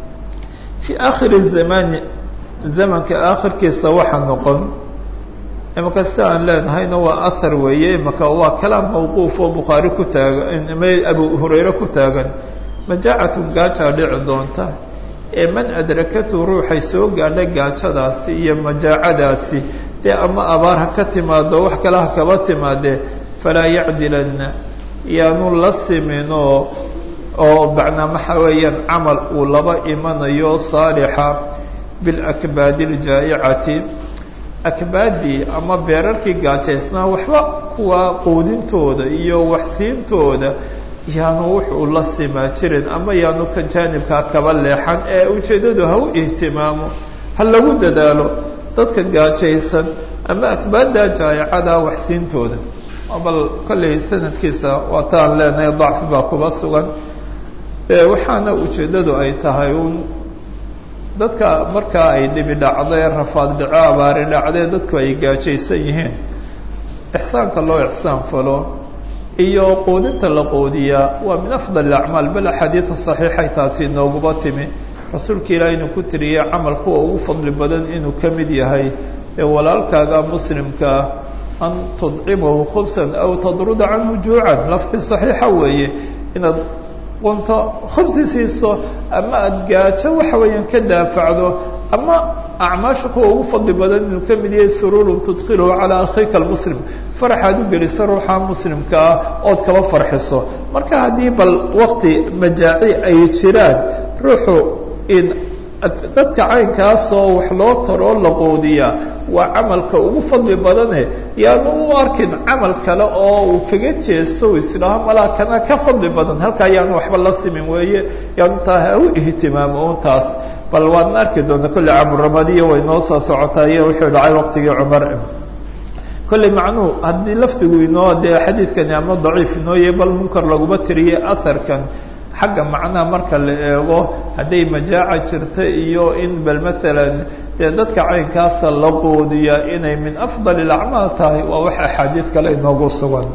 fii aakhiri zamani zamanka aakhirkiisa waxa noqon imaka si aan leenahayna waa ahar weeye imaka waa kalaam mawquuf oo bukhaari ku taagan abu hurayre ku taagan majaacatun gaajaa dhici doonta ee man adrakatu ruuxay soo gaadha gaajadaasi iyo majaacadaasi dee ama abaar ha ka timaado wax kale ha kaba timaadee falaa yacdilanna yaanu la siminoo oo macnaa waxa weeyaan camal uu laba imanayo saalixa bilakbaadi aljaa'icati akbaadii ama beerarkii gaajaysnaa waxba kuwa quudintooda iyo waxsiintooda yaanu wuxuu la simaa jirin ama yaanu ka jaanibkaa kaba leexan ee ujeeddadu ha u ihtimaamo ha lagu dadaalo dadka gaajaysan ama akbaadda jaayicada waxsiintooda bal kollay sanadkiisa waataan leenahay dacfi baa kuba sugan waxaana ujeeddadu ay tahay un dadka markaa ay dhibi dhacdee rafaad dhaco abaari dhacdee dadku ay gaajaysan yihiin ixsaanka loo ixsaan falo iyo quudinta la quudiyaa waa min afdal acmaal bal axaadiida saxiixay taasi nooguba timi rasuulka ilaah inuu ku tiriyey camal kuwa ugu fadli badan inuu ka mid yahay ee walaalkaaga muslimkaa an tudcimahu khubsan aw tadruda canhu juucan lafti saxiixa weeye inaad qunto khubsi siiso ama aada gaajo waxa weeyaan ka daafacdo ama acmaasha kuwa ugu fadli badan inuu ka mid yahay sururun tudkiluhu calaa akhiika almuslim faraxaad u gelisa ruuxa muslimka ah ood kaba farxiso marka haddii bal waqti majaaci ay jiraan ruuxu in dadka caynkaasoo wax loo taroo la quudiyaa waa camalka ugu fadli badane yaanu u arkin camal kale oo uu kaga jeesto u isdhaho malaa kana ka fadli badan halkaa yaanu waxba la simin weeye yaanu taa ha u ihtimaamo un taas bal waadna arki doonta kolle caburamadiyo way noo soo socotaa iyo wuxuu dhacay waqtigii cumar kolley macnuhu haddii lafdigu inoo dee xadiidkani ama daciif inoo yahay bal munkar laguma tiriyey aharkan xagga macnaha marka la eego hadday majaaca jirta iyo in bal maalan dee dadka caynkaasa la quudiya inay min afdal اlacmaal tahay waa wax axaadiid kale inoogu sugan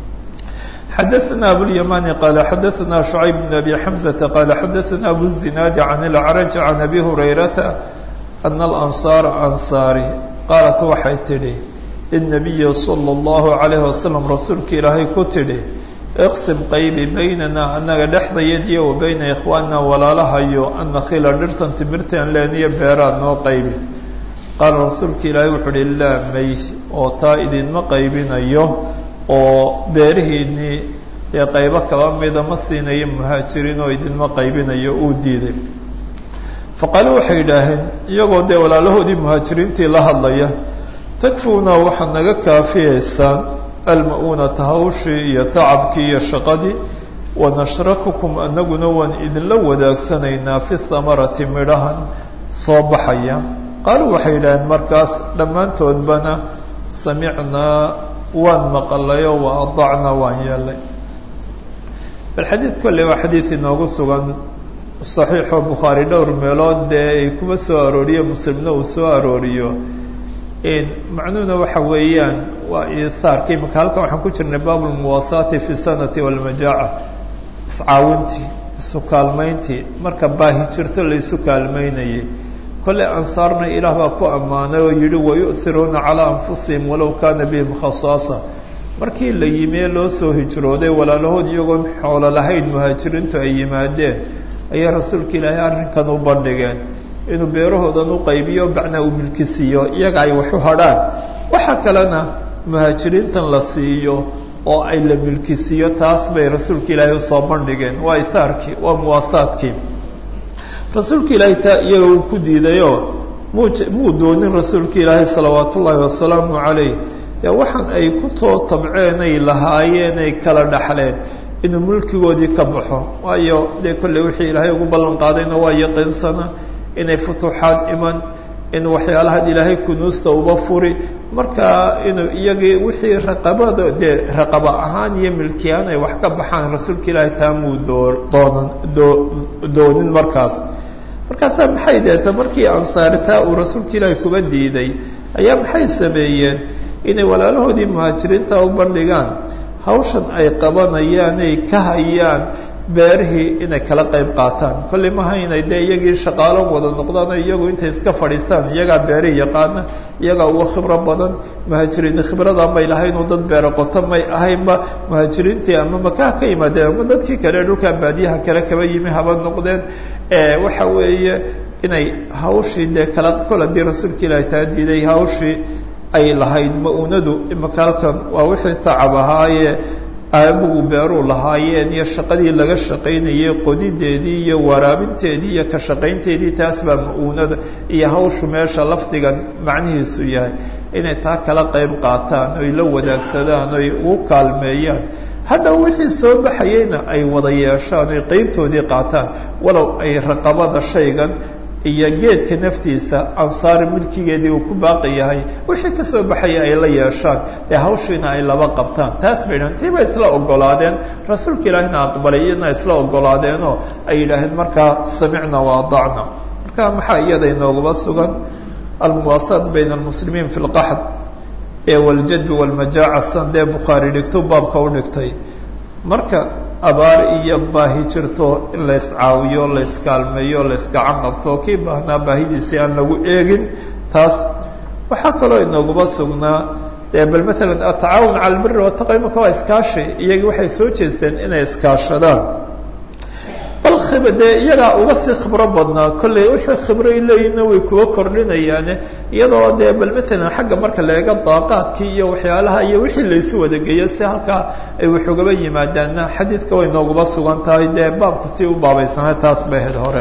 xadaثna abulymani qala xadaثna شhucayb bn abi xamزةa qala xadaثna abu الzinaadi can اlcraj can abi hurayrata ana alansaara ansaari qaalat waxay tidhi lلnabiyi salى اllahu عalayh wasalam rasuulka ilaahay ku tidhi iqsim qaybi baynana anaga dhexdayadiyo wa bayna ikhwaanina walaalahayo annakila dhirtan timirtan leeniyo beeraad noo qaybi qaala rasuulka ilaahay wuxuu uhi laa may oo taa idinma qaybinayo oo beerihiinii dee qaybo kaba mida ma siinayo muhaajiriin oo idinma qaybinayo uu diiday faqaaluu waxay yidhaaheen iyagoo dee walaalahoodii muhaajiriintii la hadlaya takfuuna waxaad naga kaafiyeysaan alma-uunata hawshii iyo tacabkii iyo shaqadii wanashrakukum anaguna waan idinla wadaagsanaynaa fi hamarati midhahan soo baxaya qaaluu waxay yidhaaheen markaas dhammaantoodbana samicnaa waan maqalayoo wa adacnaa waan yeelay bal xadiid kolley waa xadiid inoogu sugan saxiixoo bukhaari dhowr meelood dee ay kuma soo arooriyo muslimna uu soo arooriyo macnuhuna waxa weeyaan waa iihaarka imika halkan waxaan ku jirnay baabulmuwaasaati fi sanati walmajaaca iscaawintii isu kaalmayntii marka baahi jirto la isu kaalmaynayay kolley ansaarna ilaah baa ku ammaanay oo yihi wayu'hiruuna calaa anfusihim walow kaana bihim khasaasa markii la yimi ee loo soo hijrooday walaalahood iyagoon xoolo lahayn muhaajiriintu ay yimaadeen ayay rasuulka ilaahay arrinkan u bandhigeen inuu beerahoodan u qaybiyo bacnaa uu milkisiiyo iyaga ay wax u hadhaan waxa kalena muhaajiriintan la siiyo oo ay la milkisiiyo taas bay rasuulka ilaahay usoo bandhigeen waa ithaarkii waa muwaasaadkii rasuulka ilaahay taa iyaga uu ku diidayoo muu muu doonin rasuulka ilaahay salawaat ullaahi wasalaamu calayh dee waxaan ay ku too tabceen ay lahaayeen ay kala dhaxleen inuu mulkigoodii ka baxo waayo dee kolley wixii ilaahay ugu ballan qaadayna waa yaqiinsana inay futuuxaad iman in waxyaalahan ilaahay kunuusta uba furi marka inuu iyagii wixii raqabada dee raqaba ahaan iyo milkiyaan ay wax ka baxaan rasuulka ilaahay taamuu doo doonan doo doonin markaas markaasaa maxay deeta markii ansaaritaa uu rasuulka ilaahay kuba diiday ayaa maxay sameeyeen inay walaalahoodii muhaajiriinta u bandhigaan hawshan ay qabanayaan ay ka hayaan beerihii inay kala qayb qaataan kolley maha inay dee iyagii shaqaalo wada noqdaan oo iyagu intay iska fadhiistaan iyagaa beerihi yaqaana iyagaa uga khibro badan muhaajiriin khibradan bay lahayn oo dad beero qoto may ahaynba muhaajiriintii ama makaha ka yimaadeen ama dadkii kale dhulkaa baadiyaha kale kaba yimi haba noqdeen waxa weeye inay hawshii dee kala kol haddii rasuulka ilaahi taa diiday hawshii ay lahayd ma-uunadu imaka halkan waa wixii tacab ahaaye aabugu beeruu lahaayeen iyo shaqadii laga shaqaynayay qodideedii iyo waraabinteedii iyo ka shaqaynteedii taas baa ma-uunada iyo hawshu meesha lafdigan macnihiisu yahay inay taa kala qayb qaataan oy la wadaagsadaan oy ugu kaalmeeyaan hadda wixii soo baxayeyna ay wada yeeshaan oy qeybtoodii qaataan walow ay raqabada shaygan iyo geedka naftiisa ansaari milkigeedii uu ku baaqi yahay wixii ka soo baxaya ay la yeeshaan ee hawshiina ay laba qabtaan taas bay dhahan tii bay isla ogolaadeen rasuulka ilaahina aqbalay iyadna isla ogolaadeenoo ay yidhaaheen markaa samicna wa adacna marka maxaa iyada inoogaba sugan almuwaasaat bayna almuslimiin fi lqaxd ee waljadbi walmajaaca san dee bukhaari dhigto baabka u dhigtay marka abaar iyo baahi jirto in la iscaawiyo la iskaalmeeyo la iskacan qabto kii baahnaa baahidiisii aan lagu eegin taas waxaa kaloo inooguba sugnaa dee bal matalan atacaawun cala albiri wataqa imaka waa iskaashi iyagii waxay soo jeesteen inay iskaashadaan bal khiba dee iyagaa uga sii khibro badnaa kolley wixii khibroy leeyihinna way kuwa kordhinayaane iyadoo dee bal matalan xagga marka la eego daaqaadkii iyo waxyaalaha iyo wixii laysu wadageeyo si halkaa ay wax ugaba yimaadaanna xadiidka way nooguba sugan tahay dee baabku tii u baabaysanay taas bay ahayd hore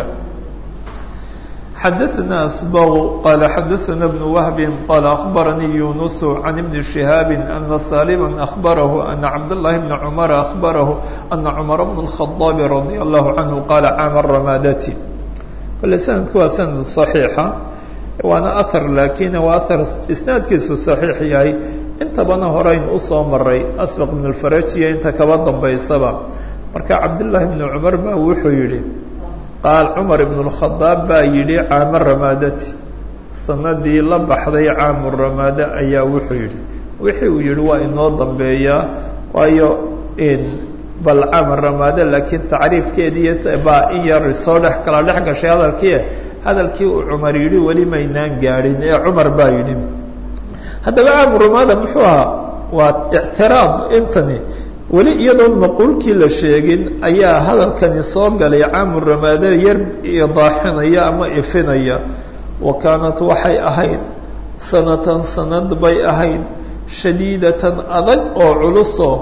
xadaثna asbغ qal xadaثna بن wهb qal aخbaranii yunus عan بn شihاab أna salma أخbarahu أna cabdالlahi بn cmr أخbarahu أna cmar بن الخaطاab radي الlahu عanhu qala caama ramadati kole sanadku waa sanad صaxiixa waana ahar lakin waa ahar isnaadkiisu صaxiix yahay intabana horeyn usoo maray asbq بn اfarajiya inta kaba dambaysaba marka cabdالlahi بn cmar ba wuxuu yihi qaal cumar ibn اlkhadaab baa yidhi caamo ramaadati sanadii la baxday caamu ramaade ayaa wuxuu yidhi wixii uu yihi waa inoo dambeeyaa waayo bal caama ramaade laakiin tacriifkeedii baa in yar soo dhex kala dhex gashay hadalkii hadalkii uu cumar yidhi weli maynaan gaadhin ee cumar baa yidhi haddaba caamu ramaada muxuu ahaa waa ictiraad intani weli iyadoon maquulkii la sheegin ayaa hadalkani soo galay caamu ramaade yar idaaxinaya ama ifinaya wa kaanat waxay ahayd sanatan sanad bay ahayd shadiidatan adag oo culusoo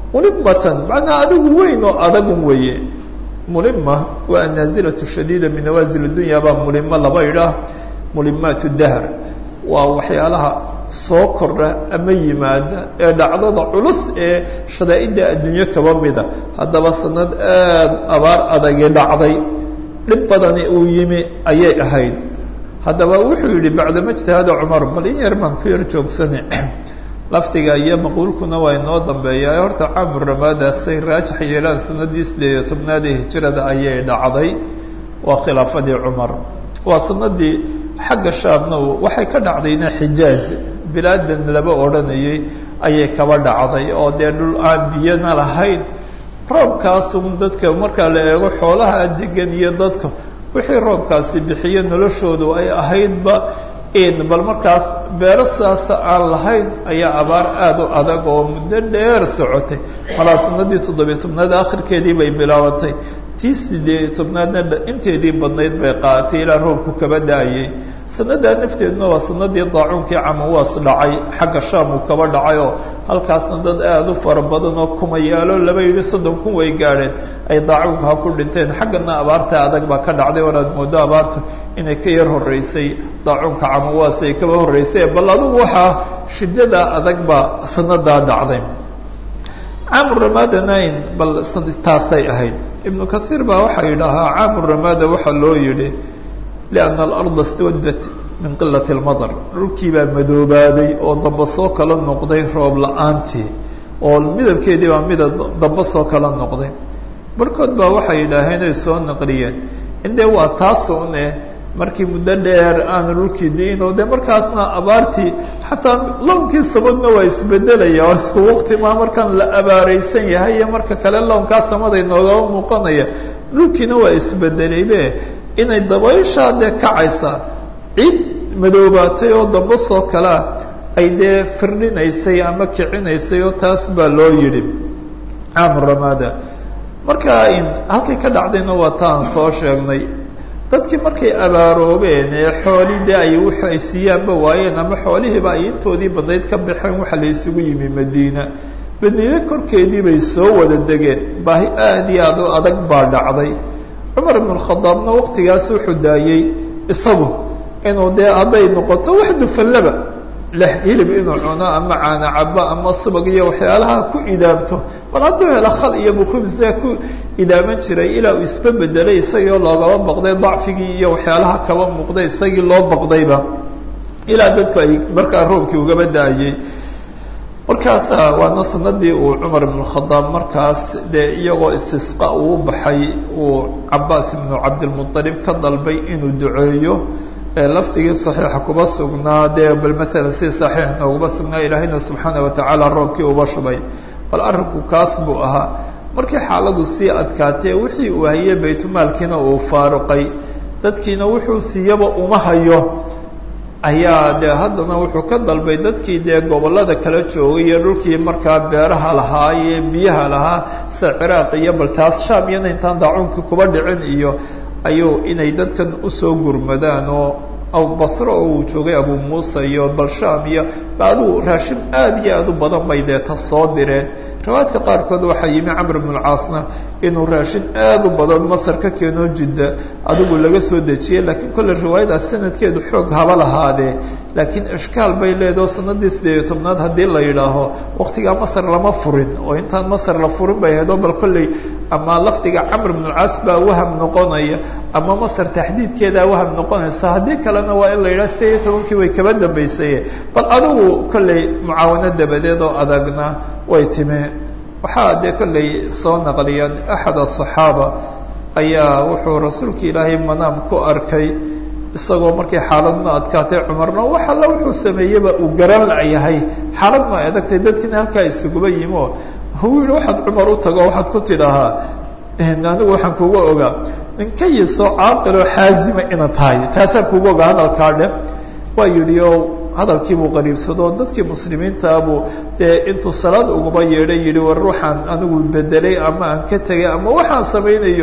mulimatan macnaa adigu weyn oo adagun weeye mulima waa annaazilatu shadiida min nawaasil dunya baa mulimo laba idhaah mulimaat dahr waa waxyaalaha soo kordha ama yimaada ee dhacdada culus ee shadaa'idda adduunyo kaba mida haddaba sanad aada abaar adagi dhacday dhib badani uu yimi ayay ahayd haddaba wuxuu yihi bacdama ijtihaada cumar bal in yar baan ku yar joogsane laftiga iyo maquulkuna waa inoo dambeeyaa horta caamur ramaadaasay raajix yeelaan sanadii sideed iyo tobnaad ee hijirada ayay dhacday waa khilaafadii cumar waa sanadii xagga shaamna waxay ka dhacdayna xijaaz bilaadan laba odhanayay ayay kaba dhacday oo dee dhul aan biyana lahayn roobkaasun dadka markaa la eego xoolaha degan iyo dadka wixii roobkaasi bixiyo noloshoodu ay ahaydba bal markaas beero saasa aan lahayn ayaa abaar aada u adag oo muddo dheer socotay malaa sanadii toddobiyo tobnaad akhirkeedii bay bilaabantay tii sideed tobnaadna inteedii badnayd bay qaaatay ilaa roobku kaba da-ayay sanadaa nafteeduna waa sanadii daacuunkii camawaas dhacay xagga shaam uu kaba dhacay oo halkaasna dad aada u fara badan oo kumayaalo laba yidhi soddon kun way gaadheen ay daacuunka ha ku dhinteen xaggana abaarta adag baa ka dhacday wanaad moodo abaartu inay ka yar horeysay daacuunka camawaas ay kaba horreysay bal adugu waxaa shiddada adag baa sanadaa dhacday caamu ramada nine bal taasay ahayd ibnu kathiir baa waxaa yidhaahaa caamu ramada waxaa loo yidhi lianna alarda swaddat min qilati almadar dhulkii baa madoobaaday oo damba soo kala noqday roob la-aantii oo midabkeedii baa midab damba soo kala noqday barkood baa waxay yidhaaheen ay soo naqliyeen indee waa taasuun eh markii muddo dheer aanu dhulkii diin oo dee markaasna abaartii xataa lownkii sabadna waa isbedelaya oo isku waqti maa markaan la abaareysan yahay iyo marka kale lownkaa samaday noogaba muuqanaya dhulkiina waa isbedelaybe inay dabayshaa dee kacaysa ciid madoobaatay oo damba soo kalea ay dee firdhinaysay ama kicinaysay oo taas baa loo yidhi caamu ramada marka halkay ka dhacdayna waa taan soo sheegnay dadkii markay abaaroobeen ee xoolii dee ay wux ay siiyaanba waayeen ama xoolihiiba ay intoodii badnayd ka baxeen waxa la isugu yimi madiina madiine korkeedii bay soo wada degeen baahi aada iyo aad u adag baa dhacday cumar ibn khadaabna waqtigaas wuxuu daayey isagu inuu dee hadday noqoto wax dufallaba leh hilib inuu cuno ama caana cabo ama subag iyo waxyaalaha ku idaamto bal hadduu helo khal iyo bukhubsa ku idaaman jiray ilaa uu isba bedelay isagii oo loogaba baqday dacfigii iyo waxyaalaha kaba muuqday isagii loo baqdayba ilaa dadku ay markaa roobkii ugaba da-ayey markaasa waana sanadii uu cumar ibn khadaab markaas dee iyagoo istisqa uu baxay uu cabaas ibnu cabdilmualib ka dalbay inuu duceeyo lafdigii saxiixa kuba sugnaa dee bal maalan si saxiix nooguma sugnaa ilaahayna subxaana watacaala roobkii uba shubay bal arrinku kaas buu ahaa markii xaaladu sii adkaatee wixii uu hayey baytulmaalkiina uu faaruqay dadkiina wuxuu siiyaba uma hayo ayaa dee haddana wuxuu ka dalbay dadkii dee gobollada kala joogay iyo dhulkii markaa beeraha lahaa iyo biyaha lahaa sida ciraaq iyo bal taas shaam iyana intaan daacuunkii kuba dhicin iyo ayuu inay dadkan usoo gurmadaan oo basro oo uu joogay abu muusa iyo balshaam iyo adigu raashin aada iyo aada u badan bay deeta soo direen riwaayadka qaarkood waxaa yimi camr bn lcaasna inuu raashin aada u badan masar ka keenoo jidda adigu laga soo dejiyey laakiin kolle riwaayadaas sanadkeedu xoog haba lahaadee laakiin ishkaal bay leedaho sanadii sideed iyo tobnaad haddii la yidhaaho waqtigaa masar lama furin oo intaan masar la furin bay ahayd oo bal kolley ama lafdiga camr bn lcaas baa waham noqonaya ama masar taxdiidkeedaa waham noqonaysa haddii kalena waa in la yidhaha sideed iyo tobankii way kaba dambaysaye bal adigu kolley mucaawano dabadeed oo adagna way timi waxaa dee kolley soo naqliyaan axad asaxaaba ayaa wuxuu rasuulka ilaahay manaam ku arkay isagoo markay xaaladna adkaatay cumarna wax alla wuxuu sameeyeba uu garan layahay xaalad ma adagtay dadkiina halkaa isuguba yimi oo huu yihi waxaad cumar u tago waxaad ku tidhaahaa anigu waxaan kuga ogaa ninkayisoo caaqiloo xaazima ina tahay taasaan kuga ogaa hadalkaa dhe waa yidhi o hadalkiibuu qariibsado dadkii muslimiintaabuu dee intuu salaad ugaba yeedhay yihi war waxaan anigu bedelay ama aan ka tegay ama waxaan samaynayo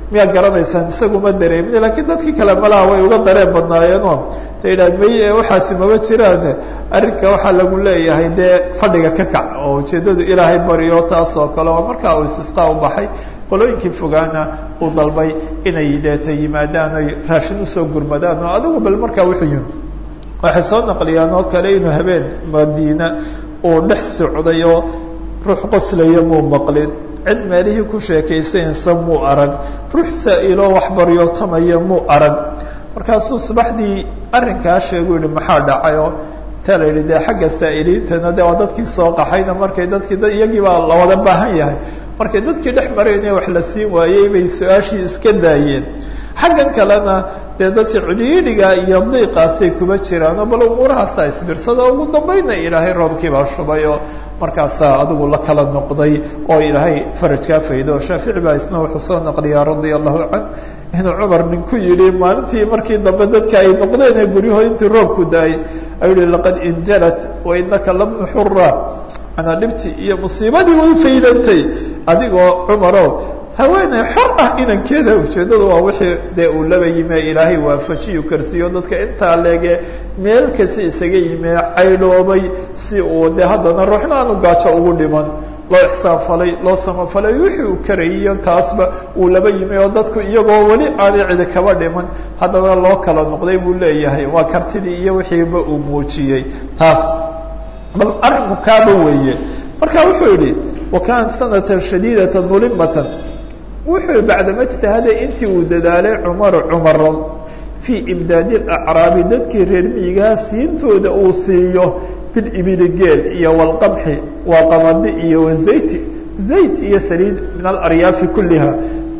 miyaa garanaysaan isaguma dareemin lakiin dadkii kale malaha way uga dareen badnaayeenoo ta idhahd may waxaasi maba jiraan arrinka waxaa lagu leeyahay dee fadhiga ka kac oo ujeeddadu ilaahay baryo taas oo kale oo markaa uu istisqaa u baxay qolooyinkii fogaana uu dalbay inay deeta yimaadaan oy raashin usoo gurmadaan oo adigu bal markaa wuxuu yimi waxay soo naqliyaan oo kale inuu habeen madiina uu dhex socday oo ruux qoslaya muu maqlin cid meelihii ku sheekaysanaysa muu arag ruux saa-iloo waxbaryootamaya muu arag markaasuu subaxdii arrinkaa sheegu yihi maxaa dhacay oo taa la yidhi dee xagga saa'iliintana de waa dadkii soo qaxayna markay dadkii iyagii baa la wada baahan yahay markay dadkii dhex marayna wax la siin waayey bay su-aashii iska daayeen xaggan kalena dee dadka cidhiidhiga iyo diiqaasay kuma jiraanoo bal umuurahaasaa isbirsada ugu dambayna ilaahay roobkiibaa shubay oo markaasaa adigu la kala noqday oo ilaahay farajkaa faydo shaafici baa isna wuxuu soo naqliyaa radia allahu canh inuu cumar nin ku yidhi maalintii markii dambe dadka ay noqdeen ee guryahood intii roobku daayay ayuu yihi laqad injalat wa inaka labnu xura anaa dhibtii iyo musiibadii way faydantay adigoo cumaro haweeney xor ah inankeeda ujeeddadu waa wixii dee uu laba yime ilaahay waafajiyu karsiiyo dadka intaa leege meel kasi isaga yime caydhoobay si uu dee haddana ruuxna aanu gaajo ugu dhiman loo ixsaan falay loo samafalay wixii uu karayiyo taasba uu laba yimi oo dadku iyagoo weli aanay cidi kaba dhiman haddana loo kala noqday buu leeyahay waa kartidii iyo wixiiba uu muujiyey taas bal arrinku kaaba weeye marka wuxuu yihi wa kaanat sanatan shadiidatan mulimatan wuxuu bacdama ijtihaaday intii uu dadaalay cumaru cumaro fii imdaadi acraabi dadkii reer miyigaha siintooda uu siiyo bilibili geel iyo walqamxi waa qamadi iyo wazayti zayt iyo saliid min alaryaafi kulliha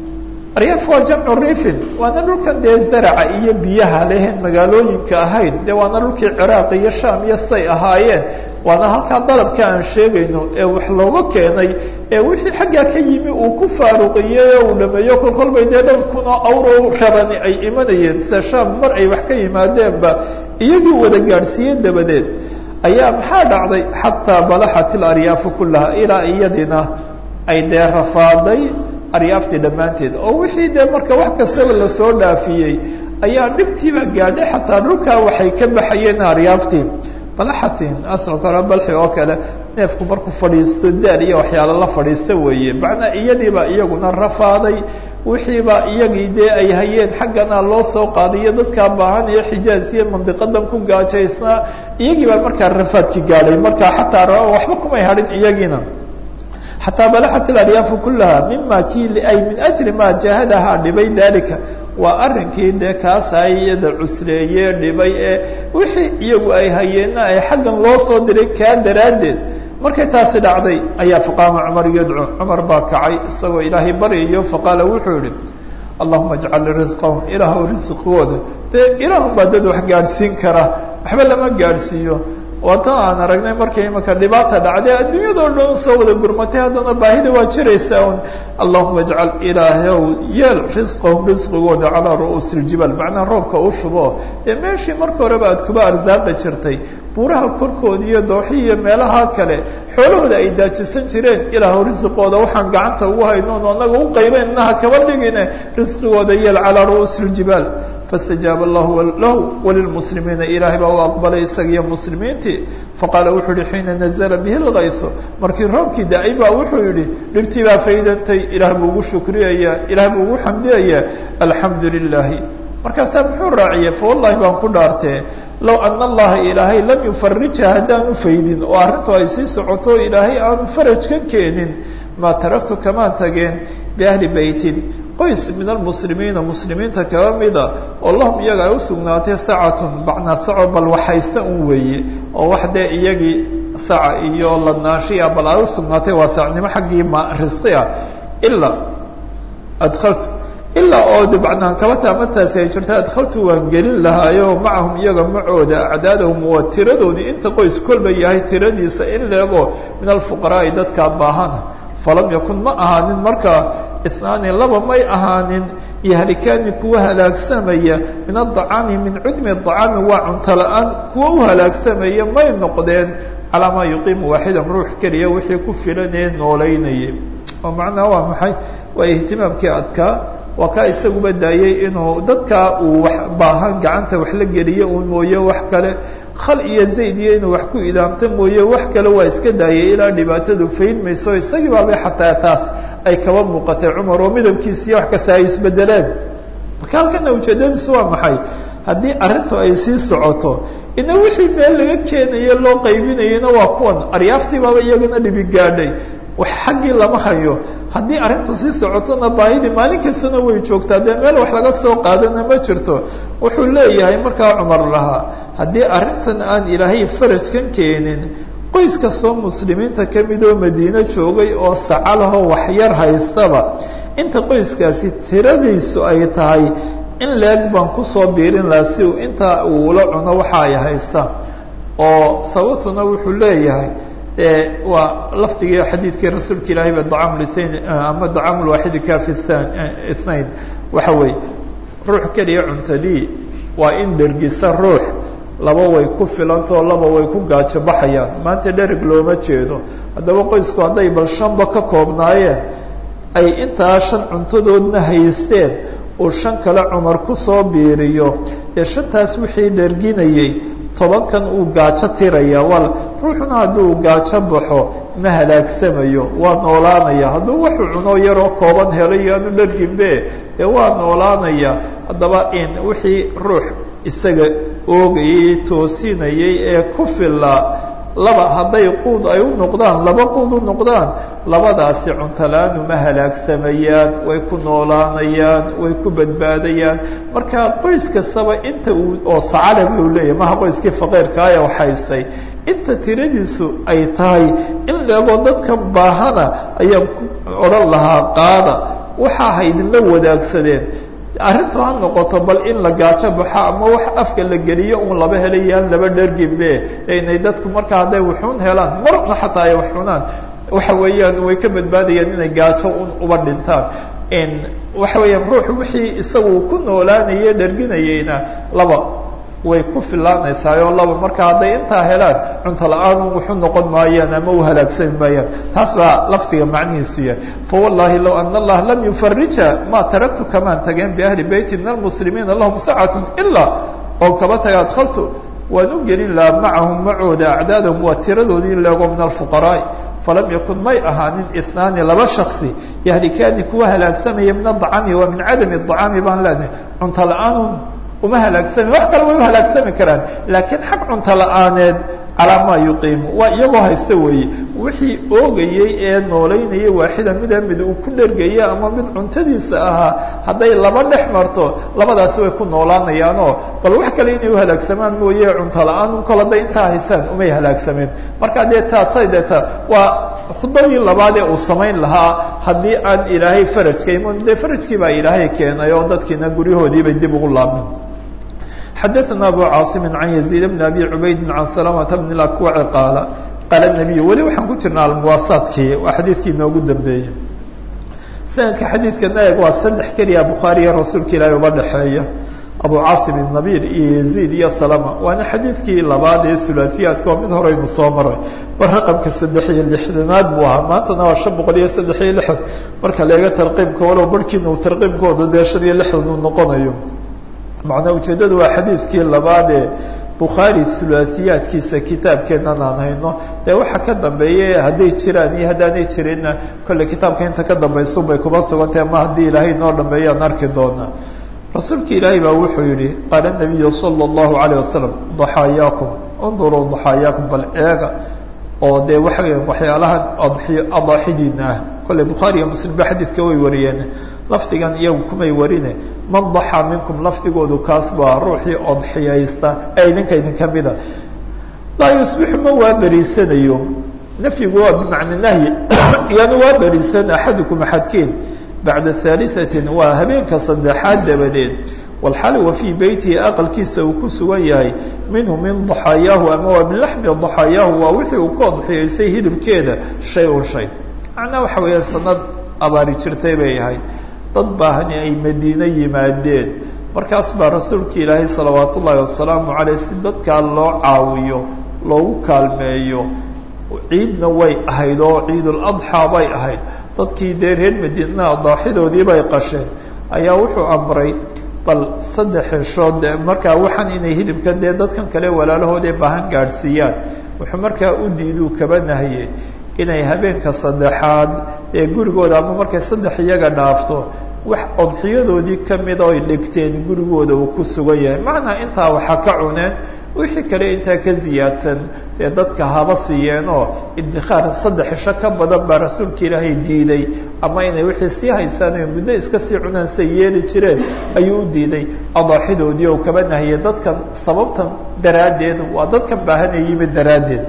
aryaaf waa jamcu rifin waana dhulkan dee zaraca iyo biyaha lehen magaalooyinka ahayn dee waana dhulkii ciraaq iyo sham iyo say ahaayeen waana halkaa dalabka aan sheegayno ee wax looga keenay ee wixii xaggaa ka yimi uu ku faaruqiyey oo uu dhameeyo kol kolbay dee dhowr kun oo awro rabani ay imanayeen sida sham mar ay wax ka yimaadeenba iyagii wada gaadhsiiye dabadeed ayaa maxaa dhacday xataa balaxat ilaryaafu kullaha ilaa iyadina ay dee rafaaday aryaaftii dhammaanteed oo wixii dee marka wax kastaba lasoo dhaafiyey ayaa dhibtiiba gaadhay xataa dhulkaa waxay ka baxayeen aryaaftii balaxatin asco kale balxi oo kale neefku markuu fadhiisto daal iyo waxyaalo la fadhiista weeye macnaa iyadiiba iyaguna rafaaday wixiiba iyagii dee ay hayeen xaggana loo soo qaadayo dadkaa baahan iyo xijaaz iyo mandiqadan ku gaajaysnaa iyagii baa markaa rafaadki gaadhay markaa xataa waxba kumay hadhin iyagiina xataa balaxat ilaryaafu kullaha mima kii ay min ajli maa jahadahaa dhibay dalika waa arrinkii dee kaasay iyada cusleeye dhibay ee wixii iyagu ay hayeenna ay xaggan loo soo diray kaa daraaddeed markay taasi dhacday ayaa faqaama cumar yadcu cumar baa kacay isagoo ilaahay baryayo faqaala wuxuu yihi allahuma ajcal risqahum ilaahw risqigooda dee ilaahun baa dad wax gaadhsiin kara waxba lama gaadhsiiyo waatan aan aragnay markay imaka dhibaata dhacday adduunyadoo dhan soo wada gurmatay haddana baahida waa jiraysaa un allahuma ajcal ilaahow yeel risqahum risqigooda calaa ru'uusi iljibaal macnaa roobka u shubo dee meeshii marka horeba aad kuba arsaaqi jirtay buuraha korkooda iyo dooxi iyo meelaha kale xoolahooda ay daajisan jireen ilaahow risqooda waxaan gacanta ugu haynoon anaga u qaybaynaha kaba dhigine risqigooda yeel calaa ru'uusi iljibaal faاstajaaba allahu lahu walilmuslimiina ilaahay baa u aqbalay isagiyo muslimiintii faqaala wuxuu yihi xiina nazla bihi اlgayso markii roobkii da-ay baa wuxuu yihi dhibtii baa faydantay ilaah buu ugu shukriyayaa ilaah buu ugu xamdiyayaa alxamdu lilahi markaasaa muxuu raaciyey fawallahi baan ku dhaartee low ana allaha ilaahay lam yufarijha haddaanu faydin oo arrintu ay sii socoto ilaahay aanu faraj ka keenin maa taraktu kamaan tageen biahli beytin qoys min almuslimiina muslimiinta kaba mida oo lahum iyaga ay usugnaatay sacatun bacnaa saco bal waxhaysta un weeye oo wax dee iyagii saca iyo ladnaashiya bal ay usugnaatay waa sacnimo xaggii ma risqi ah ilaa adkaltu ilaa oo de bacnaan kaba taamataasi ay jirta adkaltu waan gelin lahaayo macahum iyaga macooda acdaadahum waa tiradoodii inta qoys kolba yahay tiradiisa in leego min alfuqaraai dadkaa baahana falam yakun ma ahaanin markaa isnaani laba may ahaanin yahlikaani kuwa halaagsamaya min adacaami min cudmi acaami waa cunto la-aan kuwa u halaagsamaya may noqdeen calaa maa yuqiimu waaxidan ruux keliya wixii ku filanee noolaynayay oo macnaha waa maxay waa ihtimaamkii adkaa waa kaa isaguba daayey inuu dadkaa uu wax baahan gacanta wax la geliyo uu mooye wax kale khal iyo zayd iyo inuu wax ku idaamto mooye wax kale waa iska daayay ilaa dhibaatadu faydmayso isagii baabay xataa taas ay kaba muuqatay cumar oo midabkiisiiyo wax kasta ay isbedeleen marka halkana ujeedadiisu waa maxay haddii arrintu ay sii socoto ina wixii meel laga keenaye loo qaybinayena waa kuwan aryaaftii baaba iyagana dhibi gaadhay wax xaggii lama hayo haddii arrintu sii socotona baahidii maalin kastana way joogtaa dee meel wax laga soo qaadana ma jirto wuxuu leeyahay markaa cumar lahaa haddii arrintan aan ilaahay farajkan keenin qoys kastoo muslimiinta ka mid oo madiine joogay oo sacalahoo waxyar haystaba inta qoyskaasi tiradiisu ay tahay in leeg baan kusoo biirin lahaa si uu intaa uu ula cuno waxa ay haystaan oo sababtuna wuxuu leeyahay waa lafdigii xadiidkii rasuulka ilaahay ba dacam lthain ama dacam lwaaxidi kafi than ithnain waxa weeye ruux keliya cuntadii waa in dhergisa ruux laba way ku filantao laba way ku gaajo baxayaan maanta dhereg looma jeedo haddaba qoysku hadday bal shanba ka koobnaayeen ay intaa shan cuntadoodna haysteen uu shan kale cumar kusoo biiriyo dee shantaas wixii dherginayey tobankan uu gaajo tiraya wal ruuxuna hadduu gaajo baxo ma halaagsamayo waa noolaanaya hadduu wuxuu cuno yaroo kooban helay aanu dherginbe dee waa noolaanaya haddaba in wixii ruux isaga oogayey toosinayay ee ku filaa laba hadday quud ay u noqdaan laba quud u noqdaan labadaasi cuntola-aan uma halaagsamayaan way ku noolaanayaan way ku badbaadayaan marka qoys kastaba inta uu oo sacale buu leeyahay maha qoyskii faqiirkaaya wax haystay inta tiradiisu ay tahay in leegoo dadkan baahana ayaan ku odhan lahaa qaada waxaa ha idinla wadaagsadeen arrintu ha noqoto bal in la gaajo baxo ama wax afka la geliyo un laba helayaan laba dherginbe inay dadku markaa hadday waxuun helaan marna xataa ay wax cunaan waxa weeyaan way ka badbaadayaan inay gaajo un uba dhintaan waxa weeyaan ruux wixii isagu ku noolaanaya dherginayeyna laba way ku filaanaysaayoo laba marka hadday intaa helaan cunto la-aan wuxuu noqon maayaan ama u halaagsami maayaan taas baa lafdiga macnihiisu yahay fawallahi low ana allaha lam yufarija ma taraktu kamaan tageen biahli beyti min almuslimiina lahum sacatun ilaa oon kaba taga adkaltu waan u gelin lahaa macahum macooda acdaadahum waa tiradoodii leego min alfuqaraa'i falam yakun may ahaanin inaani laba shaksi yahlikaani kuwa halaagsamaya min adacami waa min cadami acaami baan leenahay cunto la-aanun uma halaagsami wax kale way u halaagsami karaan laakiin xag cunto la-aaneed calaa maa yuqiimu waa iyagoo haysta weeye wixii oogayey ee noolaynayay waaxida mida mid uu ku dhergaya ama mid cuntadiisa ahaa hadday laba dhex marto labadaasi way ku noolaanayaanoo bal wax kale inay u halaagsamaan mooye cunto la-aan un kol hadday intaa haysaan umay halaagsameen marka dee taasay deeta waa khudadii labaad ee uu samayn lahaa haddii aan ilaahay farajka iman dee farajkii baa ilaahay keenay oo dadkiina guryahoodiibay dib ugu laabmeen xadaثna abu caaصimi can yaزيid bn abi cubaydi can salamata bn اakwaci qaala qaala الnabiy weli waxaan ku jirnaa almuwaasaadkii waa xadiidkii inoogu dambeeyey sanadka xadiidkana eeg waa saddex keliya bukhaariya rasuulka ilaahi uba dhexeeya abu caasim الnabil iyo yaziid iyo salama waana xadiidkii labaad ee hulaaثiyaadka oo mid horeynu soo maray bar raqamka saddex iyo lixdanaad buu ahaa maantana waa shan boqol iyo saddex iyo lixdan marka leega tarqiibka walow barhkiina uu tarqiibkooda dee shan iyo lixdan uu noqonayo macnaa ujeeddadu waa xadiidkii labaad ee bukhaari hulaaثiyaadkiisa kitaabkeennan aan hayno dee waxa ka dambeeya hadday jiraan iyo haddaanay jirinna kolley kitaabka inta ka dambaysun bay kuba sugantahay ama haddii ilaahay noo dhameeyo aan arki doonaa rasuulka ilaahay baa wuxuu yihi qaala nabiyu salى اllahu alayه wasalam daxaayaakum unduruu daxaayaakum bal eega oo dee waxa weya waxyaalahan adaaxidiina ah kolley bukhaari iyo muslim ba xadiidka way wariyeen lafdigan iyagu kumay warine man daxaa minkum lafdigoodu kaas baa ruuxii odxiyaysta ee idinka idinka mida laa yusbixu ma waa beriisanayo nafyigu waa bimacna nahyi yaanu waa beriisan axadukum axadkiin bacda haaliثatin waa habeenka saddexaad dabadeed walxali wa fii beytihi aqalkiisa uu ku sugan yahay minhu min daxaayaahu ama waa min laxmi daxaayaahu waa wixii uu ka odxiyaystay hilibkeeda shay un shay macnaa waxa weeya sanad abaari jirtay bay ahayd dad baahani ay madiine yimaadeen markaas baa rasuulka ilaahay salawaat ullaahi wasalaamu caleyh si dadkaa loo caawiyo loogu kaalmeeyo ciidna way ahayd oo ciiduladxaa bay ahayd dadkii dee reer madiinaa daaxidoodii bay qasheen ayaa wuxuu amray bal saddex xeshood markaa waxaan inay hilibka dee dadkan kale walaalahooda baahan gaadhsiiyaan wuxuu markaa u diiduu kaba nahye inay habeenka saddexaad ee gurigooda ama markay saddex iyaga dhaafto wax odxiyadoodii kamida oy dhigteen gurigooda uu ku sugan yahay macnaa intaa waxaa ka cuneen wixii kale intaa ka ziyaadsan dee dadka haba siiyeen oo idikhaar saddex isho ka badan baa rasuulka ilaahay diiday ama inay wixii sii haysaan o muddo iska sii cunaan say yeeli jireen ayuu u diiday adaaxidoodii oo kaba nahiyay dadkan sababtan daraaddeed waa dadkan baahanay yimid daraaddeed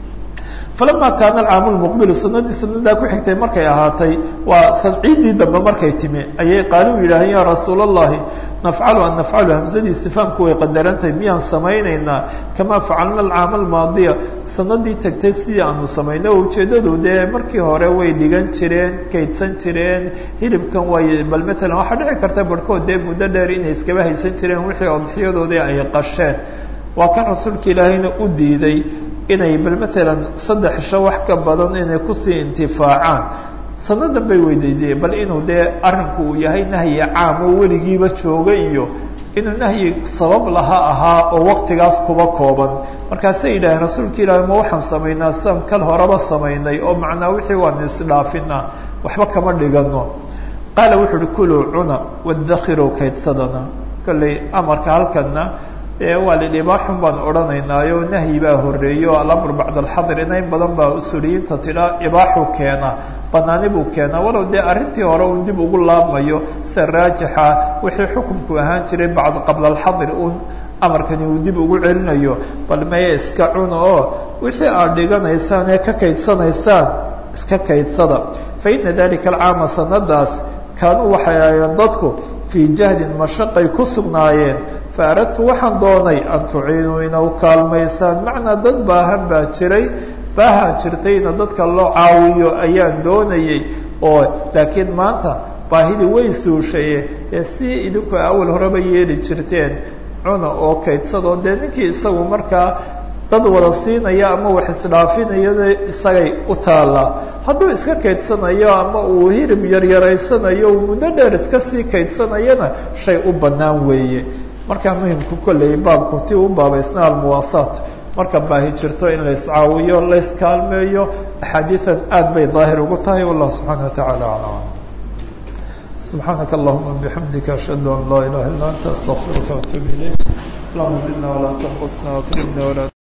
falama kaana alcaamu lmuqbilu sanadii sanadaa ku xigtay markay ahaatay waa ciiddii dambe markay timi ayay qaaluu yidhaaheen yaa rasuul allahi nafcalu an nafcalu hamsadii istifaamku way qadarantahay miyaan samaynaynaa kamaa facalna alcaama almaadiya sanadii tagtay sidii aanu samayno ujeeddadu dee markii hore way dhigan jireen kaydsan jireen hilibkan way bal matalan waxaa dhici karta barhkood dee muddo dheer inay iskaba haysan jireen wixii odxiyadoodii ay qasheen waa kan rasuulka ilaahayna u diiday inay bal matalan saddex isho wax ka badan inay kusii intifaacaan sanadan bay weydiideen bal inuu dee arrinku uu yahay nahyi caam oo weligiiba jooga iyo inuu nahyi sabab laha ahaa oo waktigaas kuba kooban markaasay yidhaaheen rasuulka ilaahi ma waxaan samaynaa sian kal horeba samaynay oo macnaa wixii waanu isdhaafinaa waxba kama dhigano qaala wuxu uhi kuluu cuna wadakiruu kaydsadana kolley amarka halkana e waa lidhibaaxun baan odhanaynaayo nahyi baa horeeyo alamr bacd alxadr ina in badan baa usuuliyiinta tidhaa ibaaxu keena banaani buu keenaa walow dee arrintii hore uu dib ugu laabmayo sida raajixa wixii xukunku ahaan jiray bacd qabla alxadr un amarkani uu dib ugu celinayo bal maya iska cuna oo wixii aad dhiganaysaan ee ka kaydsanaysaan iska kaydsada fa ina dalika alcaama sanadaas kaanuu waxay ahayeen dadku fii jahdin mashaqay ku sugnaayeen faaradtu waxaan doonay an tuciinuu inau kaalmaysaan macnaa dad baahan baa jiray baaha jirtayna dadka loo caawiyo ayaan doonayay oo laakiin maanta baahidii way suushaye ee si idinku awal horeba yeeli jirteen cuna oo kaydsadoo dee ninkii isagu markaa dad wada siinaya ama wax isdhaafinayana isagay u taallaa hadduu iska kaydsanayo ama uu hirib yaryaraysanayo uu muddo dheer iska sii kaydsanayana shay u bannaan weeye markaa muhimku kolley baabku ti u baabaysna almuwaasaat marka baahi jirto in la iscaawiyo la iskaalmeeyo axaadiian aad bay daahir ugu tahay wallah subxaana watacaala aclam subxaanaka allahuma bixamdika ashhadu an laa ilaha illa anta astaqfiruka waatuub ilayk allahuma zidna walaa tanqusna wakrimna walaa